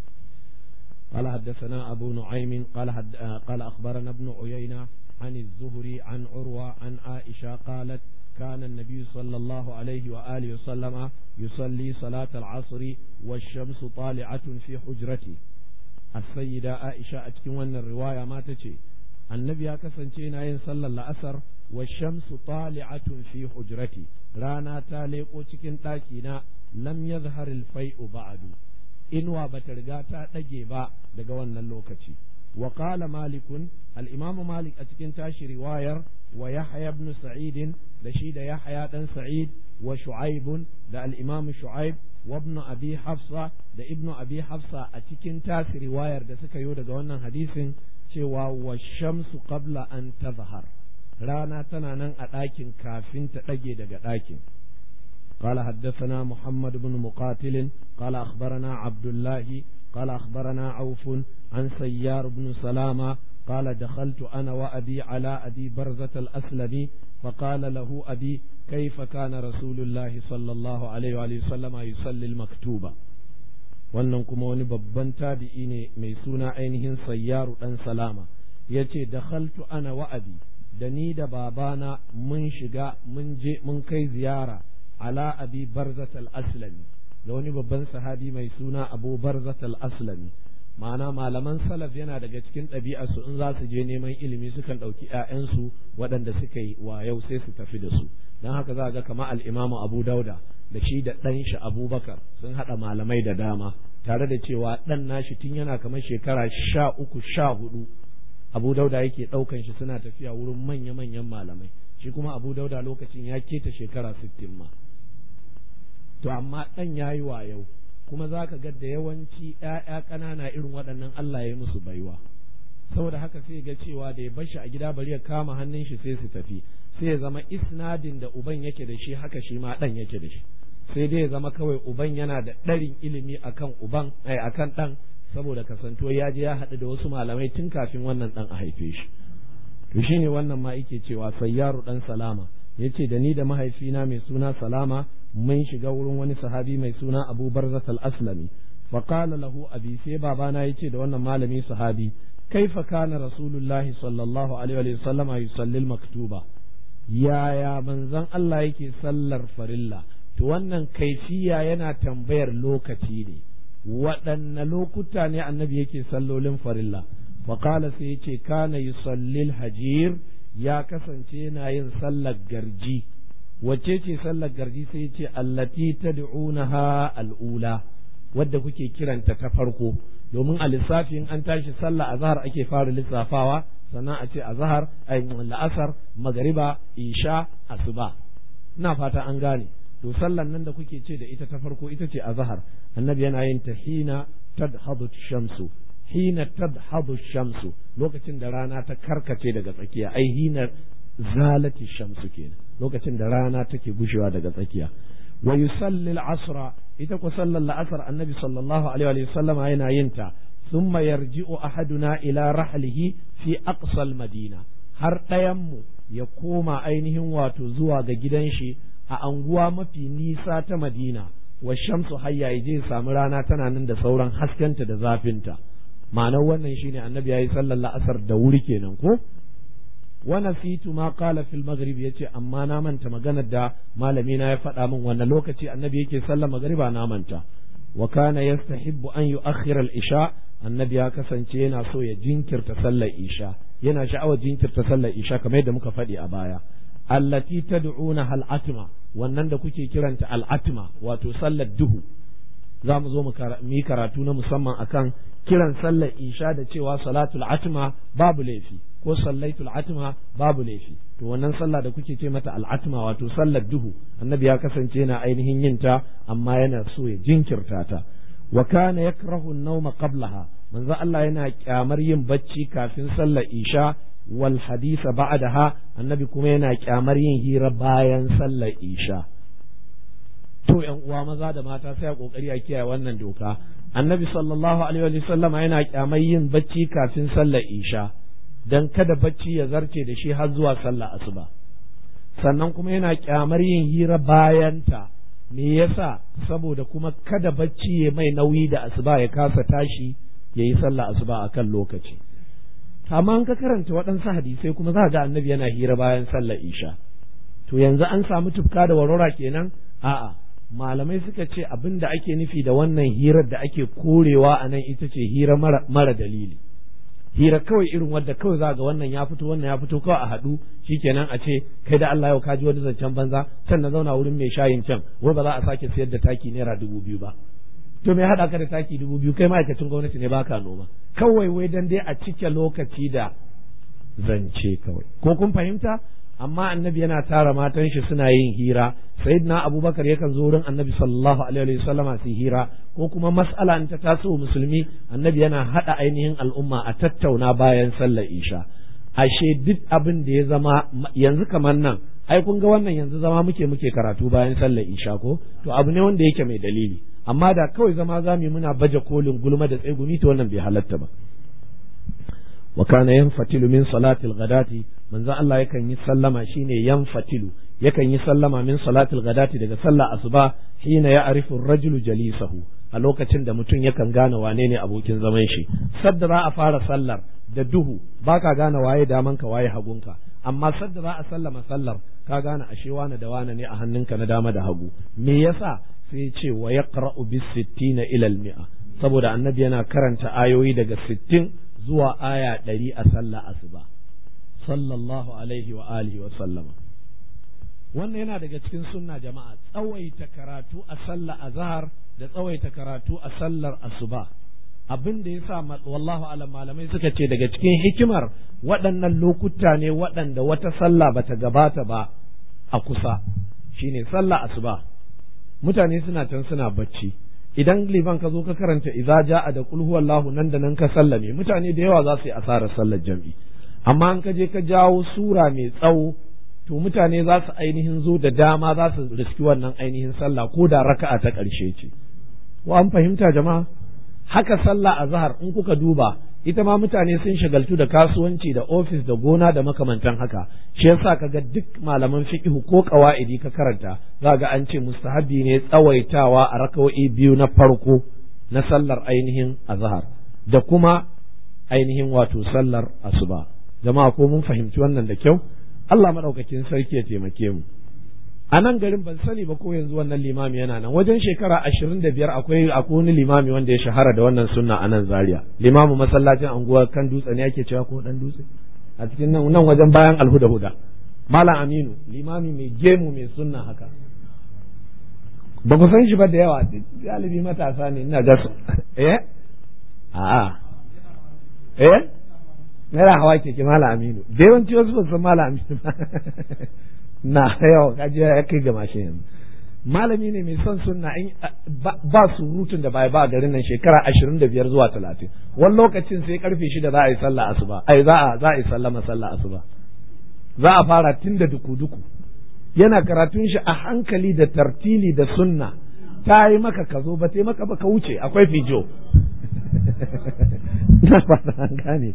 قال حدثنا أبو نعيم قال حد قال أخبرنا ابن عيينة عن الزهري عن عروة عن عائشة قالت كان النبي صلى الله عليه وآله وسلم يصلي صلاة العصر والشمس طالعة في حجرته السيدة عائشة أتكون الرواية ما تشي النبي كسن ين صلى الأسر والشمس طالعة في حجرتي رانا تاليقو cikin ɗakina lam yazhar al-fai'u ba'du inuwa bata riga ta ɗage ba daga wannan lokaci wa qala malikun al-imam malik a cikin tashi riwayar wa yahya ibn sa'id da shi da yahya dan sa'id wa shu'aib da al-imam shu'aib wa ibn abi hafsa da ibn abi hafsa a cikin tashi riwayar da suka yi daga wannan hadisin cewa wa shamsu qabla an tazhar rana tana nan a ɗakin kafin ta ɗage daga ɗakin قال حدثنا محمد بن مقاتل قال أخبرنا عبد الله قال أخبرنا عوف عن سيار بن سلامة قال دخلت أنا وأبي على أبي برزة الأسلمي فقال له أبي كيف كان رسول الله صلى الله عليه وآله وسلم يصلي المكتوبة wannan kuma wani babban tabi'i ne mai suna ainihin sayyaru ɗan salama ya ce dakhaltu ana wa'abi da ni da babana mun shiga mun je mun kai ziyara ala abi barzat al-aslami da wani babban sahabi mai suna abu barzat al-aslami ma'ana malaman salaf yana daga cikin ɗabi'arsu in za su je neman ilimi sukan ɗauki 'ya'yansu waɗanda suka yi yau sai su tafi da su don haka za ga kama al'imamu abu dauda da shi da ɗan shi abubakar sun haɗa malamai da dama tare da cewa ɗan nashi tun yana kamar shekara sha uku sha hudu abu dauda yake ɗaukan shi suna tafiya wurin manya-manyan malamai shi kuma abu dauda lokacin ya keta shekara sittin ma to amma ɗan ya yi yau kuma za ka ga da yawanci ‘ya'ya ƙanana irin waɗannan Allah ya musu baiwa saboda haka sai ga cewa da ya bashi a gida bari ya kama hannun shi sai su tafi sai ya zama isnadin da uban yake da shi haka shi ma ɗan yake da shi sai dai ya zama kawai uban yana da ɗarin ilimi akan uban ai akan ɗan saboda kasantuwa ya je ya haɗu da wasu malamai tun kafin wannan ɗan a haife shi to shine wannan ma yake cewa sayyaru ɗan salama yace da ni da mahaifina mai suna salama mun shiga wurin wani sahabi mai suna abu barzat al-aslami faqala lahu abi sai babana yace da wannan malami sahabi kaifa kana rasulullahi sallallahu alaihi wa sallama yusalli al-maktuba yaya manzon Allah yake sallar farilla to wannan kaifiya yana tambayar lokaci ne waɗanne lokuta ne annabi yake sallolin farilla faqala sai yace kana yusalli al-hajir ya kasance yana yin sallar garji wacce ce sallar garji sai ce allati tad'unaha al'ula wadda kuke kiranta ta farko domin a lissafin an tashi sallah azhar ake fara lissafawa sannan a ce azhar ay la'asar magariba isha asuba ina fata an gane to sallar nan da kuke ce da ita ta farko ita ce azhar annabi yana yin ta hina tadhadu shamsu hina tadhadu shamsu lokacin da rana ta karkace daga tsakiya ai hina zalati shamsu kenan lokacin da rana take gushewa daga tsakiya wa yusalli al-asra ita ko sallar la'asar annabi sallallahu alaihi wa sallam yana yin ta thumma yarji'u ahaduna ila rahlihi fi aqsa al-madina har ɗayan mu ya koma ainihin wato zuwa ga gidan shi a anguwa mafi nisa ta Madina wa shamsu hayya je samu rana tana nan da sauran haskenta da zafinta ma'anar wannan shine annabi yayi sallar la'asar da wuri kenan ko wa nasitu ma qala fil maghrib yace amma na manta maganar da malami na ya faɗa min wannan lokaci annabi yake sallar magriba na manta wa kana yastahibbu an yu'akhkhira al-isha annabi ya kasance yana so ya jinkirta sallar isha yana sha'awar jinkirta sallar isha kamar yadda muka faɗi a baya allati tad'una hal atma wannan da kuke kiranta al atma wato sallar duhu za mu zo mu yi karatu na musamman akan kiran sallar isha da cewa salatul atma babu laifi ko sallaitul atma babu laifi to wannan sallah da kuke ce mata al atma wato sallar duhu annabi ya kasance yana ainihin yin ta amma yana so ya jinkirta ta wa kana yakrahu an-nawma qablaha manzo Allah yana kyamar yin bacci kafin sallar isha wal hadisa ba'daha annabi kuma yana kyamar yin hira bayan sallar isha to yan uwa maza da mata sai a kokari a kiyaye wannan doka annabi sallallahu alaihi wa sallama yana kyamar yin bacci kafin sallar isha dan kada bacci ya zarce da shi har zuwa sallar asuba sannan kuma yana kyamar yin hira bayanta me yasa saboda kuma kada bacci ya mai nauyi da asuba ya kasa tashi ya yi sallah asuba a kan lokaci amma an ka karanta waɗansu hadisai kuma za ga annabi yana hira bayan sallar isha to yanzu an samu tufka da warwara kenan a'a malamai suka ce abin da ake nufi da wannan hirar da ake korewa a nan ita ce hira mara, mara dalili hira kawai irin wadda kawai za ga wannan ya fito wannan ya fito kawai a haɗu shikenan a ce kai da Allah yau ka ji wani zancen banza can na zauna wurin mai shayin can wai ba za a sake sayar da taki naira dubu biyu ba to me haɗa ka da taki dubu biyu kai ma'aikacin gwamnati ne baka noma kawai wai dan dai a cike lokaci da zance kawai ko kun fahimta amma annabi yana tara matan shi suna yin hira sayyidina abubakar yakan zo wurin annabi sallallahu alaihi wa sallama su hira ko kuma mas'ala in ta taso musulmi annabi yana hada ainihin al'umma a tattauna bayan sallar isha ashe duk abin da ya zama yanzu kamar nan ai kun ga wannan yanzu zama muke muke karatu bayan sallar isha ko to abu ne wanda yake mai dalili amma da kawai zama za mu muna baje kolin gulma da tsegumi to wannan bai halatta ba wa kana yanfatilu min salatil ghadati manzo Allah yakan yi sallama shine yanfatilu yakan yi sallama min salatil ghadati daga sallah asuba hina ya arifu rajulu jalisahu a lokacin da mutum yakan gane wane ne abokin zaman shi sadda za a fara sallar da duhu baka gane waye damanka waye hagunka amma sadda za a sallama sallar ka gane ashe wane da wane ne a hannunka na dama da hagu me yasa sai ce wa yaqra'u bis sittina ila al mi'a saboda annabi yana karanta ayoyi daga sittin zuwa aya ɗari a sallah asuba sallallahu alaihi wa alihi wa sallama wannan yana daga cikin sunna jama'a tsawaita karatu a sallah azhar da tsawaita karatu a sallar asuba abin da yasa wallahu alam malamai suka ce daga cikin hikimar waɗannan lokuta ne waɗanda wata sallah bata gabata ba a kusa shine sallah asuba mutane suna can suna bacci idan liban ka zo ka karanta idza ja'a da qul huwallahu nan da nan ka sallame mutane da yawa za su yi asarar sallar jam'i amma an ka je ka jawo sura mai tsawo to mutane za su ainihin zo da dama za su riski wannan ainihin sallah ko da raka'a ta ƙarshe ce ko an fahimta jama'a haka sallah a zahar in kuka duba ita ma mutane sun shagaltu da kasuwanci da ofis da gona da makamantan haka shi yasa kaga duk malaman fiqh ko qawaidi ka karanta za ga an ce mustahabi ne tsawaitawa a raka'o'i biyu na farko na sallar ainihin azhar da kuma ainihin wato sallar asuba jama'a ko mun fahimci wannan da kyau Allah madaukakin sarki ya taimake mu a nan garin ban sani ba ko yanzu wannan limami yana nan wajen shekara ashirin da biyar akwai akwai wani limami wanda ya shahara da wannan sunna a nan zaria limamin masallacin anguwa kan dutse ne ake cewa ko dan dutse a cikin nan nan wajen bayan alhuda huda malam aminu limami mai gemu mai sunna haka ba ku san shi ba da yawa galibi matasa ne ina ga su eh a'a eh Naira hawa keke Malam Aminu, da yawanci wasu ba san Malam Aminu ba. Na yawa kaji ya kai ga mashin yanzu. malami ne mai son sunna in ba surutun da bai ba garin nan shekara ashirin da biyar zuwa talatin wani lokacin sai karfe shida za a yi sallah asuba ai za a za a yi sallama sallah asuba za a fara tun da duku duku yana karatun shi a hankali da tartili da sunna ta yi maka ka zo ba ta yi maka ba ka wuce akwai fijo na fata an gane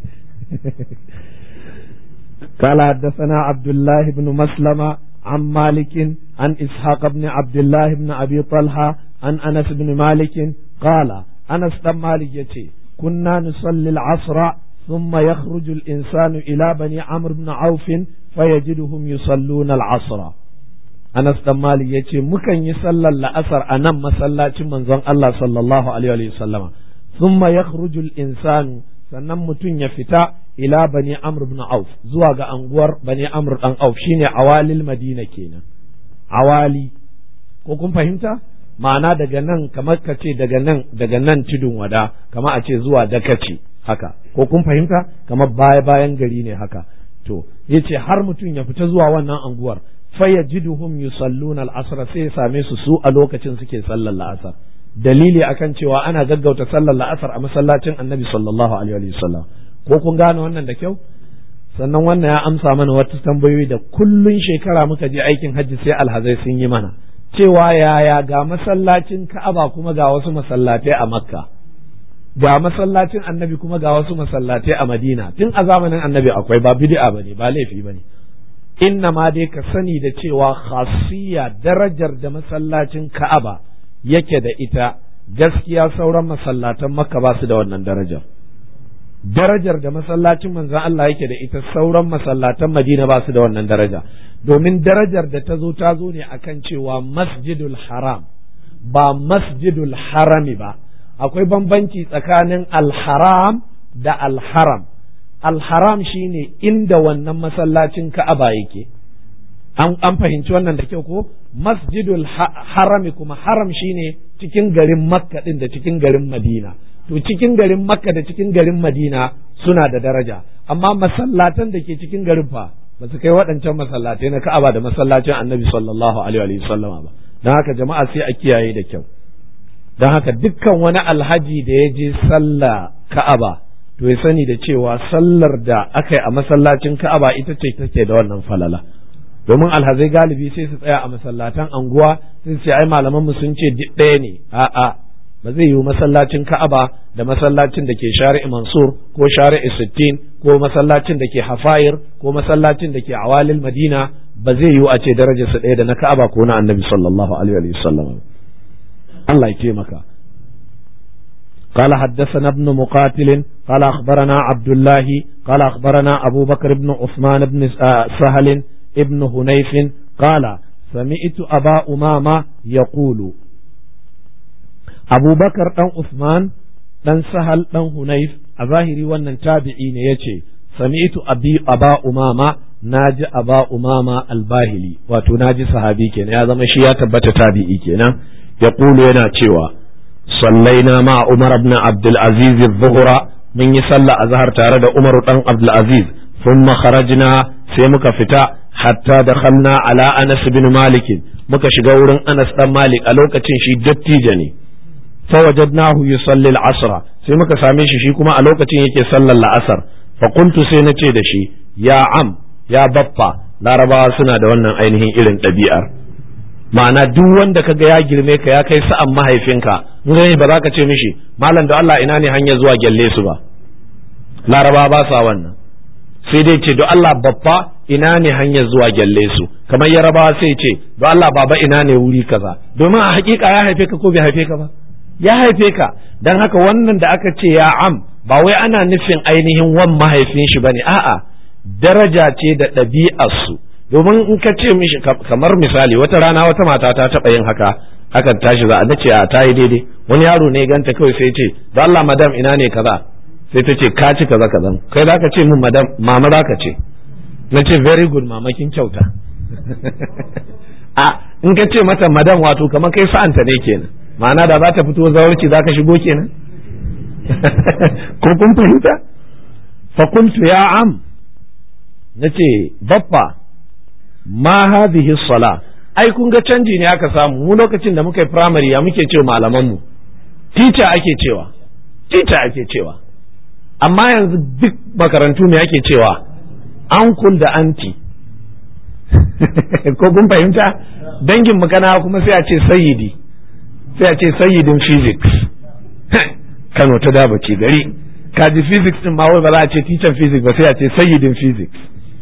قال حدثنا عبد الله بن مسلمة عن مالك عن إسحاق بن عبد الله بن أبي طلحة عن أنس بن مالك قال أنس بن مالك يتي كنا نصلي العصر ثم يخرج الإنسان إلى بني عمرو بن عوف فيجدهم يصلون العصر Anas dan Malik ya ce mukan yi sallar la'asar a nan masallacin manzon Allah sallallahu alaihi wa sallama thumma yakhruju al-insanu sannan mutum ya fita ila bani Amr ibn Auf zuwa ga anguwar bani Amr dan Auf shine awalil Madina kenan awali ko kun fahimta ma'ana daga nan kamar ka ce daga nan daga nan tudun wada kamar a ce zuwa dakace haka ko kun fahimta kamar baya bayan gari ne haka to yace har mutum ya fita zuwa wannan anguwar fayajiduhum yusalluna al-asr sai ya same su su a lokacin suke sallar la'asar dalili akan cewa ana gaggauta sallar la'asar a masallacin annabi sallallahu alaihi wa sallam ko kun gane wannan da kyau sannan wannan ya amsa mana wata tambayoyi da kullun shekara muka je aikin hajji sai alhazai sun yi mana cewa yaya ga masallacin ka'aba kuma ga wasu masallatai a makka ga masallacin annabi kuma ga wasu masallatai a madina tun a zamanin annabi akwai ba bid'a bane ba laifi bane inna ma dai ka sani da cewa khasiyya darajar da masallacin ka'aba yake da ita gaskiya sauran masallatan makka ba su da wannan darajar darajar da masallacin manzon Allah yake da ita sauran masallatan madina ba su da wannan daraja domin darajar da ta zo ta zo ne akan cewa masjidul haram ba masjidul harami ba akwai bambanci tsakanin alharam da alharam alharam shine inda wannan masallacin ka'aba yake an, an fahimci wannan da kyau ko masjidul harami kuma haram shine cikin garin makka din da cikin garin madina to cikin garin makka da cikin garin madina suna da daraja amma masallatan da ke cikin garin fa ba su kai waɗancan masallatai na ka'aba da masallacin annabi sallallahu alaihi wa sallama ba don haka jama'a sai a kiyaye da kyau don haka dukkan wani alhaji da ya je sallah ka'aba to ya sani da cewa sallar da aka yi a masallacin ka'aba ita ce take da wannan falala domin alhazai galibi sai su tsaya a masallatan anguwa sai su ce ai malaman mu sun ce ɗaya ne a'a ba zai yiwu masallacin ka'aba da masallacin da ke shari'i mansur ko shari'i sittin ko masallacin da ke hafayir ko masallacin da ke awalil madina ba zai yiwu a ce darajarsa ɗaya da na ka'aba ko na annabi sallallahu alaihi wa sallam Allah ya taimaka قال حدثنا ابن مقاتل قال أخبرنا عبد الله قال أخبرنا أبو بكر بن عثمان بن سهل ابن هنيف قال سمعت أبا أمامة يقول أبو بكر بن عثمان بن سهل بن هنيف أظاهري وأن تابعين يتي سمعت أبي أبا أمامة ناجي أبا أمامة الباهلي وتناجي صحابي كنا هذا مشي تبت تابعي كنا يقول ينا تشيوا صلينا مع عمر بن عبد العزيز الظهر من يصلى أزهر تارد عمر بن عبد العزيز ثم خرجنا سيمك فتاة حتى دخلنا على أنس بن مالك muka shiga wurin Anas dan Malik a lokacin shi dattijo ne fawajadnahu yusalli al-asr sai muka same shi shi kuma a lokacin yake sallar la'asar fa qultu sai na ce da shi ya am ya baffa larabawa suna da wannan ainihin irin ɗabi'ar ma'ana duk wanda kaga ya girme ka ya kai sa'an mahaifinka in gani ba za ka ce mishi malam da Allah ina ne hanyar zuwa gyalle su ba larabawa ba sa wannan sai dai ce don Allah babba ina ne hanyar zuwa gyalle su kamar yarabawa sai ce don Allah baba ina ne wuri kaza domin a hakika ya haife ka ko bai haife ka ba ya haife ka dan haka wannan da aka ce ya am ba wai ana nufin ainihin wan mahaifin shi bane a'a daraja ce da ɗabi'ar su domin in ka ce mishi kamar misali wata rana wata mata ta taɓa yin haka akan tashi za a nace a ta yi daidai wani yaro ne ganta kawai sai ce don Allah madam ina ne kaza sai ta ce ka ci kaza kaza kai za ka ce min madam mama za ka ce na ce very good mama kin kyauta a in ka ce mata madam wato kamar kai sa'anta ne kenan ma'ana da za ta fito zawarci za ka shigo kenan ko kun fahimta fa kuntu ya am na ce baffa ma hadhihi sala ai kun ga canji ne aka samu mu lokacin da muka yi primary ya muke cewa malaman mu teacher ake cewa teacher ake cewa amma yanzu duk makarantu ne ake cewa uncle da auntie ko kun fahimta dangin makana kuma sai a ce sayyidi sai a ce sayyidin physics Kano ta daba ce gari kaji physics din ma wai ba za a ce teacher physics ba sai a ce sayyidin physics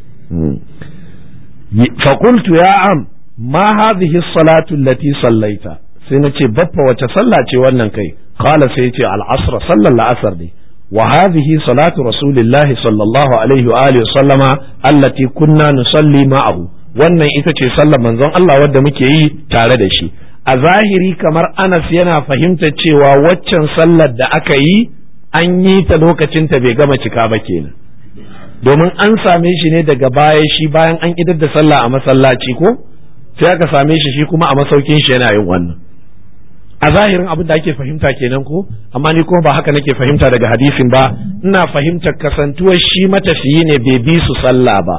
fakultu ya am ma hadhihi salatu allati sallaita sai na ce baffa wace sallah ce wannan kai qala sai ce al-asr sallar la'asar ne wa hadhihi salatu rasulillahi sallallahu alaihi wa alihi sallama allati kunna nusalli ma'ahu wannan ita ce sallar manzon Allah wadda muke yi tare da shi a zahiri kamar Anas yana fahimta cewa waccan sallar da aka yi an yi ta lokacin ta bai gama cika ba kenan domin an same shi ne daga baya shi bayan an idar da sallah a masallaci ko sai aka same shi shi kuma a masaukin shi yana yin wannan a zahirin abin da ake fahimta kenan ko amma ni kuma ba haka nake fahimta daga hadisin ba ina fahimtar kasantuwar shi matafiyi ne bai bi su sallah ba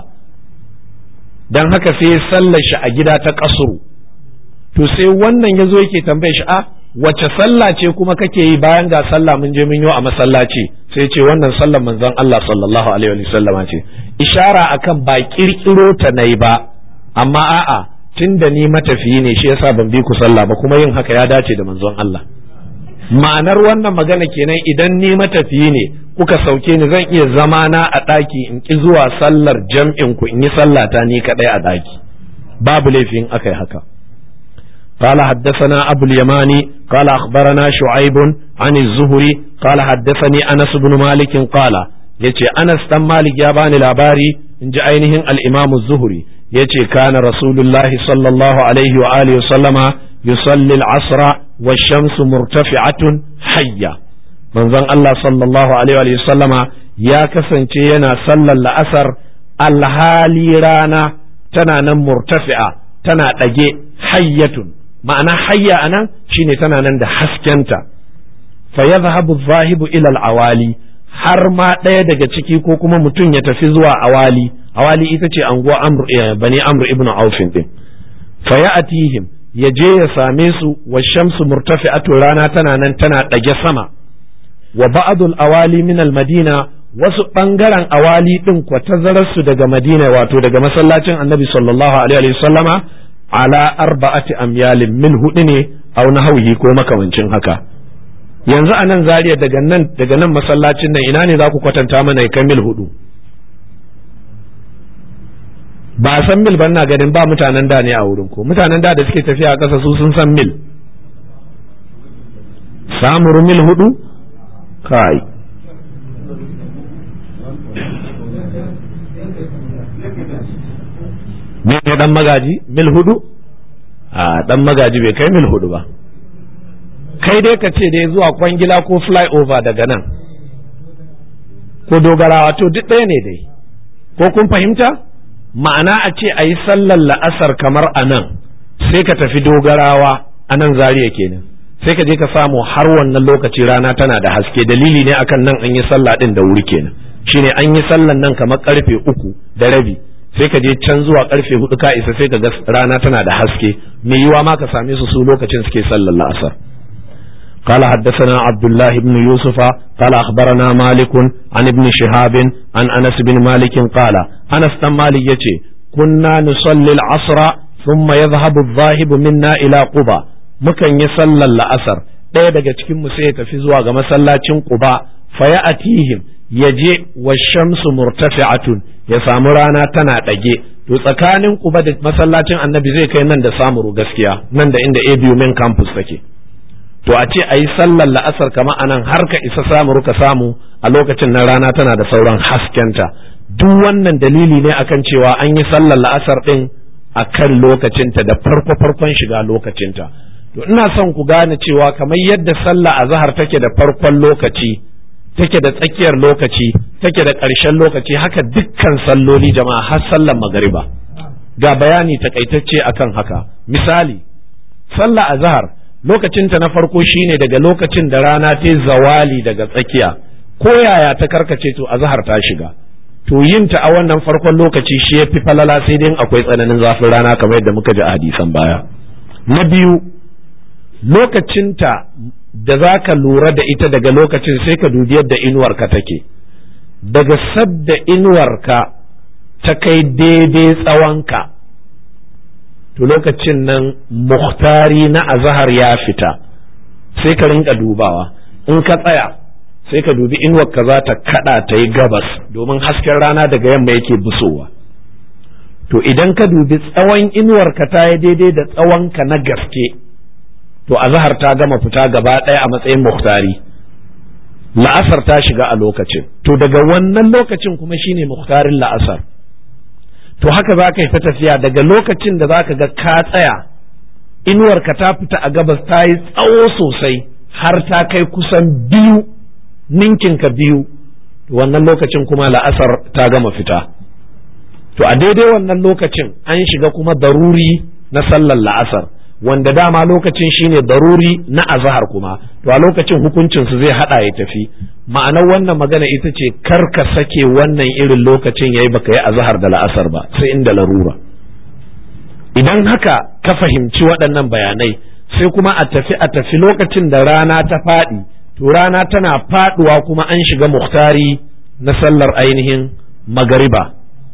dan haka sai sallar shi a gida ta kasuru to sai wannan ya zo yake tambaye shi a wace sallah ce kuma kake yi bayan ga sallah mun je mun yi a masallaci sai ce wannan sallar manzon Allah sallallahu alaihi wa sallama ce ishara akan ba kirkiro ta nayi ba amma a'a tunda ni matafiyi ne shi yasa ban bi ku sallah ba kuma yin haka ya dace da manzon Allah ma'anar wannan magana kenan idan ni matafiyi ne kuka sauke ni zan iya zama na a ɗaki in ki zuwa sallar jam'in ku in yi sallata ni kaɗai a ɗaki babu laifin aka yi haka قال حدثنا أبو اليماني قال أخبرنا شعيب عن الزهري قال حدثني أنس بن مالك قال يتي أنس تم مالك يابان الأباري إن جاءينهم الإمام الزهري يتي كان رسول الله صلى الله عليه وآله وسلم يصلي العصر والشمس مرتفعة حية من ظن الله صلى الله عليه وآله وسلم يا كسن ينا صلى الأسر الهالي رانا تنا مرتفعة تنا تجي حية ma'ana hayya anan shine tana nan da haskenta fa yadhhabu zahibu ila al-awali har ma ɗaya daga ciki ko kuma mutum ya tafi zuwa awali awali ita ce anguwa amr bani amr ibnu aufin din fa ya'tihim ya je ya same su wa shamsu murtafi'atu rana tana nan tana ɗage sama wa ba'dul awali min al-madina wasu ɓangaren awali ɗin kwa tazararsu daga madina wato daga masallacin annabi sallallahu alaihi wa sallama ala arba'ati amyalin mil hudu ne au nahwihi ko makamancin haka yanzu a nan zariya daga nan daga nan masallacin nan ina ne za ku kwatanta mana ya kai mil hudu ba a san mil ban na ganin ba mutanen da ne a wurin ko mutanen da da suke tafiya a ƙasa su sun san mil samuru mil hudu kai ne dan magaji mil hudu a dan magaji bai kai mil hudu ba kai dai ka ce dai zuwa kwangila ko flyover daga nan ko dogarawa to duk ɗaya ne dai ko kun fahimta ma'ana a ce a yi sallar la'asar kamar a nan sai ka tafi dogarawa a nan zariya kenan sai ka je ka samu har wannan lokaci rana tana da haske dalili ne akan nan an yi sallah din da wuri kenan shine an yi sallan nan kamar karfe uku da rabi sai ka je can zuwa karfe hudu ka isa sai ka ga rana tana da haske mai yiwa ma ka same su su lokacin suke sallar la'asar قال حدثنا عبد الله بن يوسف قال أخبرنا مالك عن ابن شهاب عن أنس بن مالك قال أنس بن مالك يتي كنا نصلي العصر ثم يذهب الذاهب منا إلى قبى مكن يصلى الأسر ɗaya daga cikin mu sai ya tafi zuwa ga masallacin Quba fa ya atihim yaje wa shamsu murtafi'atun ya samu rana tana ɗage to tsakanin Quba da masallacin Annabi zai kai nan da samuru gaskiya nan da inda ABU main campus take to a ce a yi sallar la'asar kama anan har ka isa samuru ka samu a lokacin nan rana tana da sauran haskenta duk wannan dalili ne akan cewa an yi sallar la'asar din a kan lokacinta da farko farkon shiga lokacinta to ina son ku gane cewa kamar yadda sallah azhar take da farkon lokaci take da tsakiyar lokaci take da ƙarshen lokaci haka dukkan salloli jama'a har sallar magariba ga bayani takaitacce akan haka misali sallah azhar lokacinta na farko shine daga lokacin da rana ta zawali daga tsakiya ko yaya ta karkace to azhar ta shiga to yin ta a wannan farkon lokaci shi ya fi falala sai dai akwai tsananin zafin rana kamar yadda muka ji a hadisan baya na biyu lokacinta da za ka lura da ita daga lokacin sai ka dubi yadda inuwarka take daga sadda inuwarka ta kai daidai tsawonka to lokacin nan muhtari na azahar ya fita sai ka rinka dubawa in ka tsaya sai ka dubi inuwarka za ta kada ta yi gabas domin hasken rana daga yamma yake busowa to idan ka dubi tsawon inuwarka ta yi daidai da tsawonka na gaske to azahar ta gama fita gaba ɗaya a matsayin muhtari la'asar ta shiga a lokacin to daga wannan lokacin kuma shine muhtarin la'asar to haka za ka yi ta tafiya daga lokacin da za ka ga ka tsaya inuwarka ta fita a gabas ta yi tsawo sosai har ta kai kusan biyu ninkinka biyu to wannan lokacin kuma la'asar ta gama fita to a daidai wannan lokacin an shiga kuma daruri na sallar la'asar wanda dama lokacin shine daruri na azahar kuma to a lokacin hukuncin su zai hada ya tafi ma'anar wannan magana ita ce kar ka sake wannan irin lokacin yayi baka yi azahar da la'asar ba sai inda larura idan haka ka fahimci waɗannan bayanai sai kuma a tafi a tafi lokacin da rana ta faɗi to rana tana faɗuwa kuma an shiga muhtari na sallar ainihin magariba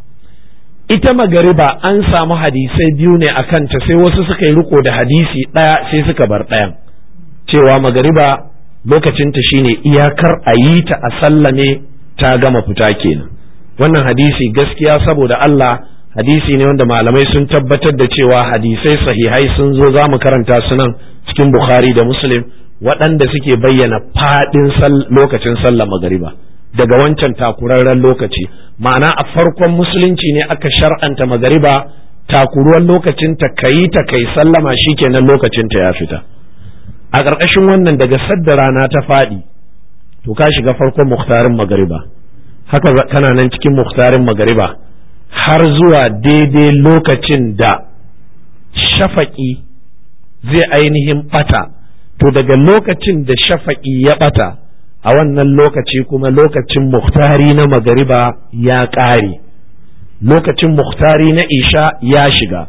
ita magariba an samu hadisai biyu ne a kanta sai wasu suka yi riko da hadisi ɗaya sai suka bar ɗayan cewa magariba lokacinta shine iyakar a yi ta a sallame ta gama fita kenan wannan hadisi gaskiya saboda Allah hadisi ne wanda malamai sun tabbatar da cewa hadisai sahihai sun zo za mu karanta su nan cikin Bukhari da Muslim waɗanda suke bayyana faɗin lokacin sallar magariba daga wancan takurarren lokaci ma'ana a farkon musulunci ne aka shar'anta magariba takuruwan lokacin ta kayi ta kai sallama shikenan lokacin ta ya fita a ƙarƙashin wannan daga sadda rana ta faɗi to ka shiga farkon muhtarin magariba haka kana nan cikin muhtarin magariba har zuwa daidai lokacin da shafaƙi zai ainihin ɓata to daga lokacin da shafaƙi ya ɓata a wannan lokaci kuma lokacin muhtari na magariba ya ƙare lokacin muhtari na isha ya shiga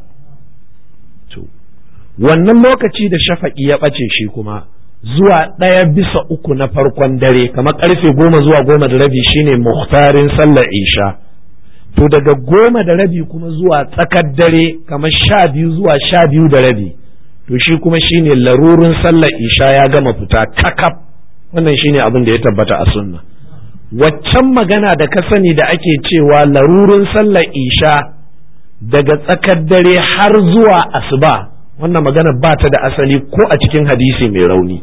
wannan lokaci da shafaƙi ya ɓace shi kuma zuwa ɗaya bisa uku na farkon dare kamar ƙarfe goma zuwa goma da rabi shine muhtarin sallar isha to daga goma da rabi kuma zuwa tsakar dare kamar sha biyu zuwa sha biyu da rabi to shi kuma shine larurin sallar isha ya gama fita kakaf wannan shine abin da ya tabbata a sunna waccan magana da ka sani da ake cewa larurin sallar isha daga tsakar dare har zuwa asuba wannan magana ba ta da asali ko a cikin hadisi mai rauni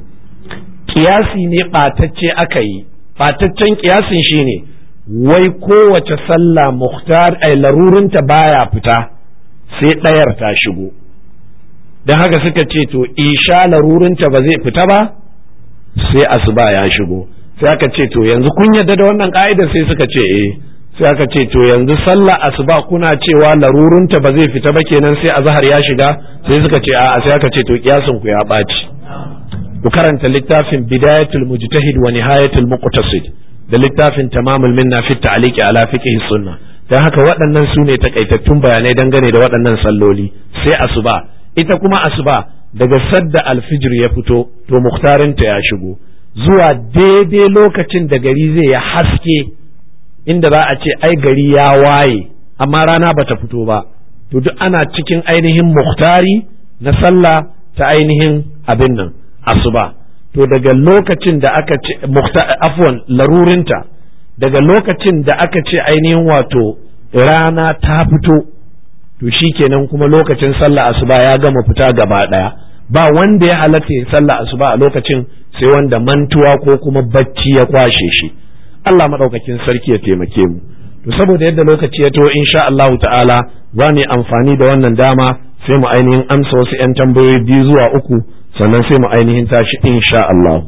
kiyasi ne ɓatacce aka yi ɓataccen kiyasin shine wai kowace sallah muhtar ai larurinta baya fita sai ɗayar ta shigo don haka suka ce to isha larurinta ba zai fita ba sai asuba ya shigo sai aka ce to yanzu kun yarda da wannan ka'ida sai suka ce eh sai aka ce to yanzu sallah asuba kuna cewa larurunta ba zai fita ba kenan sai azhar ya shiga sai suka ce a'a sai aka ce to kiyasin ku ya ɓaci ku karanta littafin bidayatul mujtahid wa nihayatul muqtasid da littafin tamamul minna fi ta'liqi ala fiqh sunna dan haka waɗannan su ne takaitattun bayanai dangane da waɗannan salloli sai asuba ita kuma asuba daga sadda alfijir ya fito to muhtarinta ya shigo zuwa daidai lokacin da gari zai ya haske inda za a ce ai gari ya waye amma rana bata fito ba to duk ana cikin ainihin muhtari na sallah ta ainihin abin nan asuba to daga lokacin da aka ce afwan larurinta daga lokacin da aka ce ainihin wato rana ta fito to shikenan kuma lokacin sallah asuba ya gama fita gaba daya ba wanda ya halatta ya sallah asuba a lokacin sai wanda mantuwa ko kuma bacci ya kwashe shi Allah madaukakin sarki ya taimake mu to saboda yadda lokaci ya to insha Allah ta'ala za mu amfani da wannan dama sai mu ainihin amsa wasu 'yan tambayoyi biyu zuwa uku sannan sai mu ainihin tashi insha Allah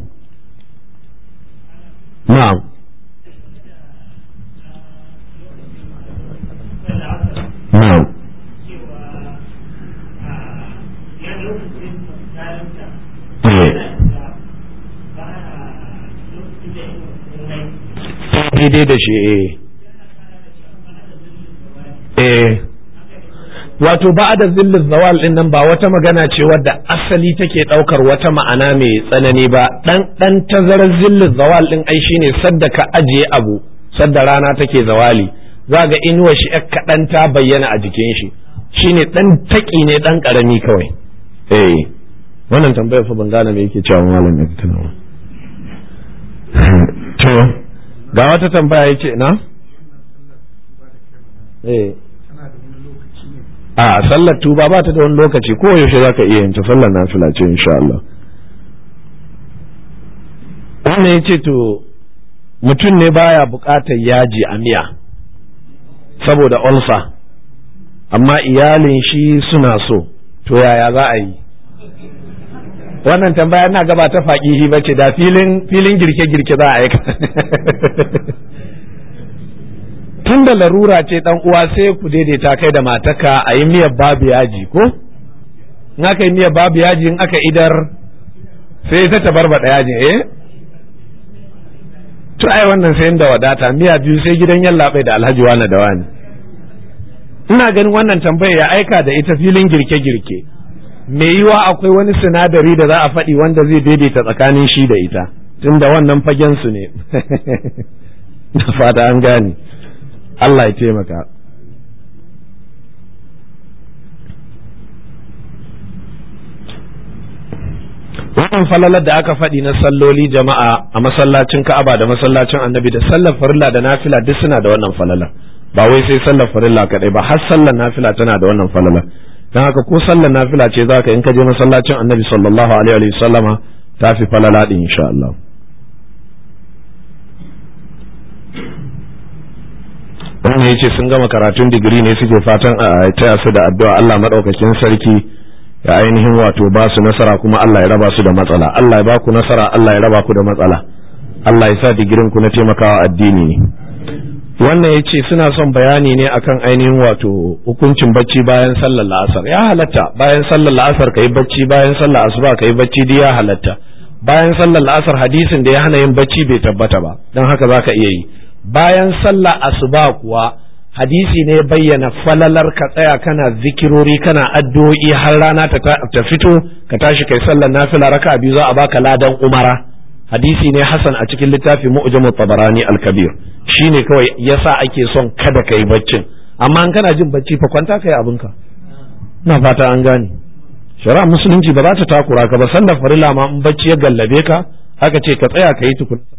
na'am na'am daidai da shi eh eh wato ba da zillin zawal din nan ba wata magana ce wadda asali take daukar wata ma'ana mai tsanani ba dan dan tazarar zillin zawal din ai shine sadda ka ajiye abu sadda rana take zawali za ga inuwa shi kaɗan ta bayyana a jikin shi shine dan taki ne dan karami kawai eh wannan tambayar fa ban gane me yake cewa malam ya tana to ga wata tambaya yace na eh a sallar tuba ba ta da wani lokaci ko yaushe za ka iya yin ta sallar nafila ce insha Allah wannan ya ce to mutum ne baya buƙatar yaji a miya saboda ulcer amma iyalin shi suna so to yaya za a yi wannan tambaya na gaba ta faƙihi ba ce da filin girke-girke za a aika tun da larura ce dan uwa sai ku daidaita kai da mataka a yi miyar babu yaji ko in aka yi miyar babu yaji in aka idar sai ta tabarbaɗa yaji eh to ai wannan sai da wadata miya biyu sai gidan yallaɓai da alhaji wani da wani ina ganin wannan tambaya ya aika da ita filin girke-girke me yiwa akwai wani sinadari da za a faɗi wanda zai daidaita tsakanin shi da ita tunda wannan fagen su ne na fata an gane Allah ya taimaka wannan falalar da aka faɗi na salloli jama'a a masallacin Ka'aba da masallacin Annabi da sallar farilla da nafila duk suna da wannan falalar ba wai sai sallar farilla kadai ba har sallar nafila tana da wannan falalar dan haka ko sallar nafila ce zaka in ka je masallacin Annabi sallallahu alaihi wa sallama ta fi falala din insha Allah wannan yace sun gama karatun digiri ne suke fatan a taya su da addu'a Allah madaukakin sarki ya ainihin wato ba su nasara kuma Allah ya raba su da matsala Allah ya ba ku nasara Allah ya raba ku da matsala Allah ya sa digirin ku na taimakawa addini ne wannan yace suna son bayani ne akan ainihin wato hukuncin bacci bayan sallar la'asar ya halatta bayan sallar la'asar kai bacci bayan sallar asuba kai bacci duk ya halatta bayan sallar la'asar hadisin da ya hana yin bacci bai tabbata ba don haka zaka iya yi bayan sallah asuba kuwa hadisi ne bayyana falalar ka tsaya kana zikirori kana addu'o'i har rana ta fito ka tashi kai sallar nafila raka biyu za a baka ladan umara hadisi ne hasan a cikin littafi mu'jamut tabarani al-kabir shine kawai yasa ake son kada kai baccin amma in kana jin bacci fa kwanta kai abinka ina fata an gane shari'a musulunci ba za ta takura ka ba sallar farilla ma in bacci ya gallabe ka aka ce ka tsaya ka yi tukun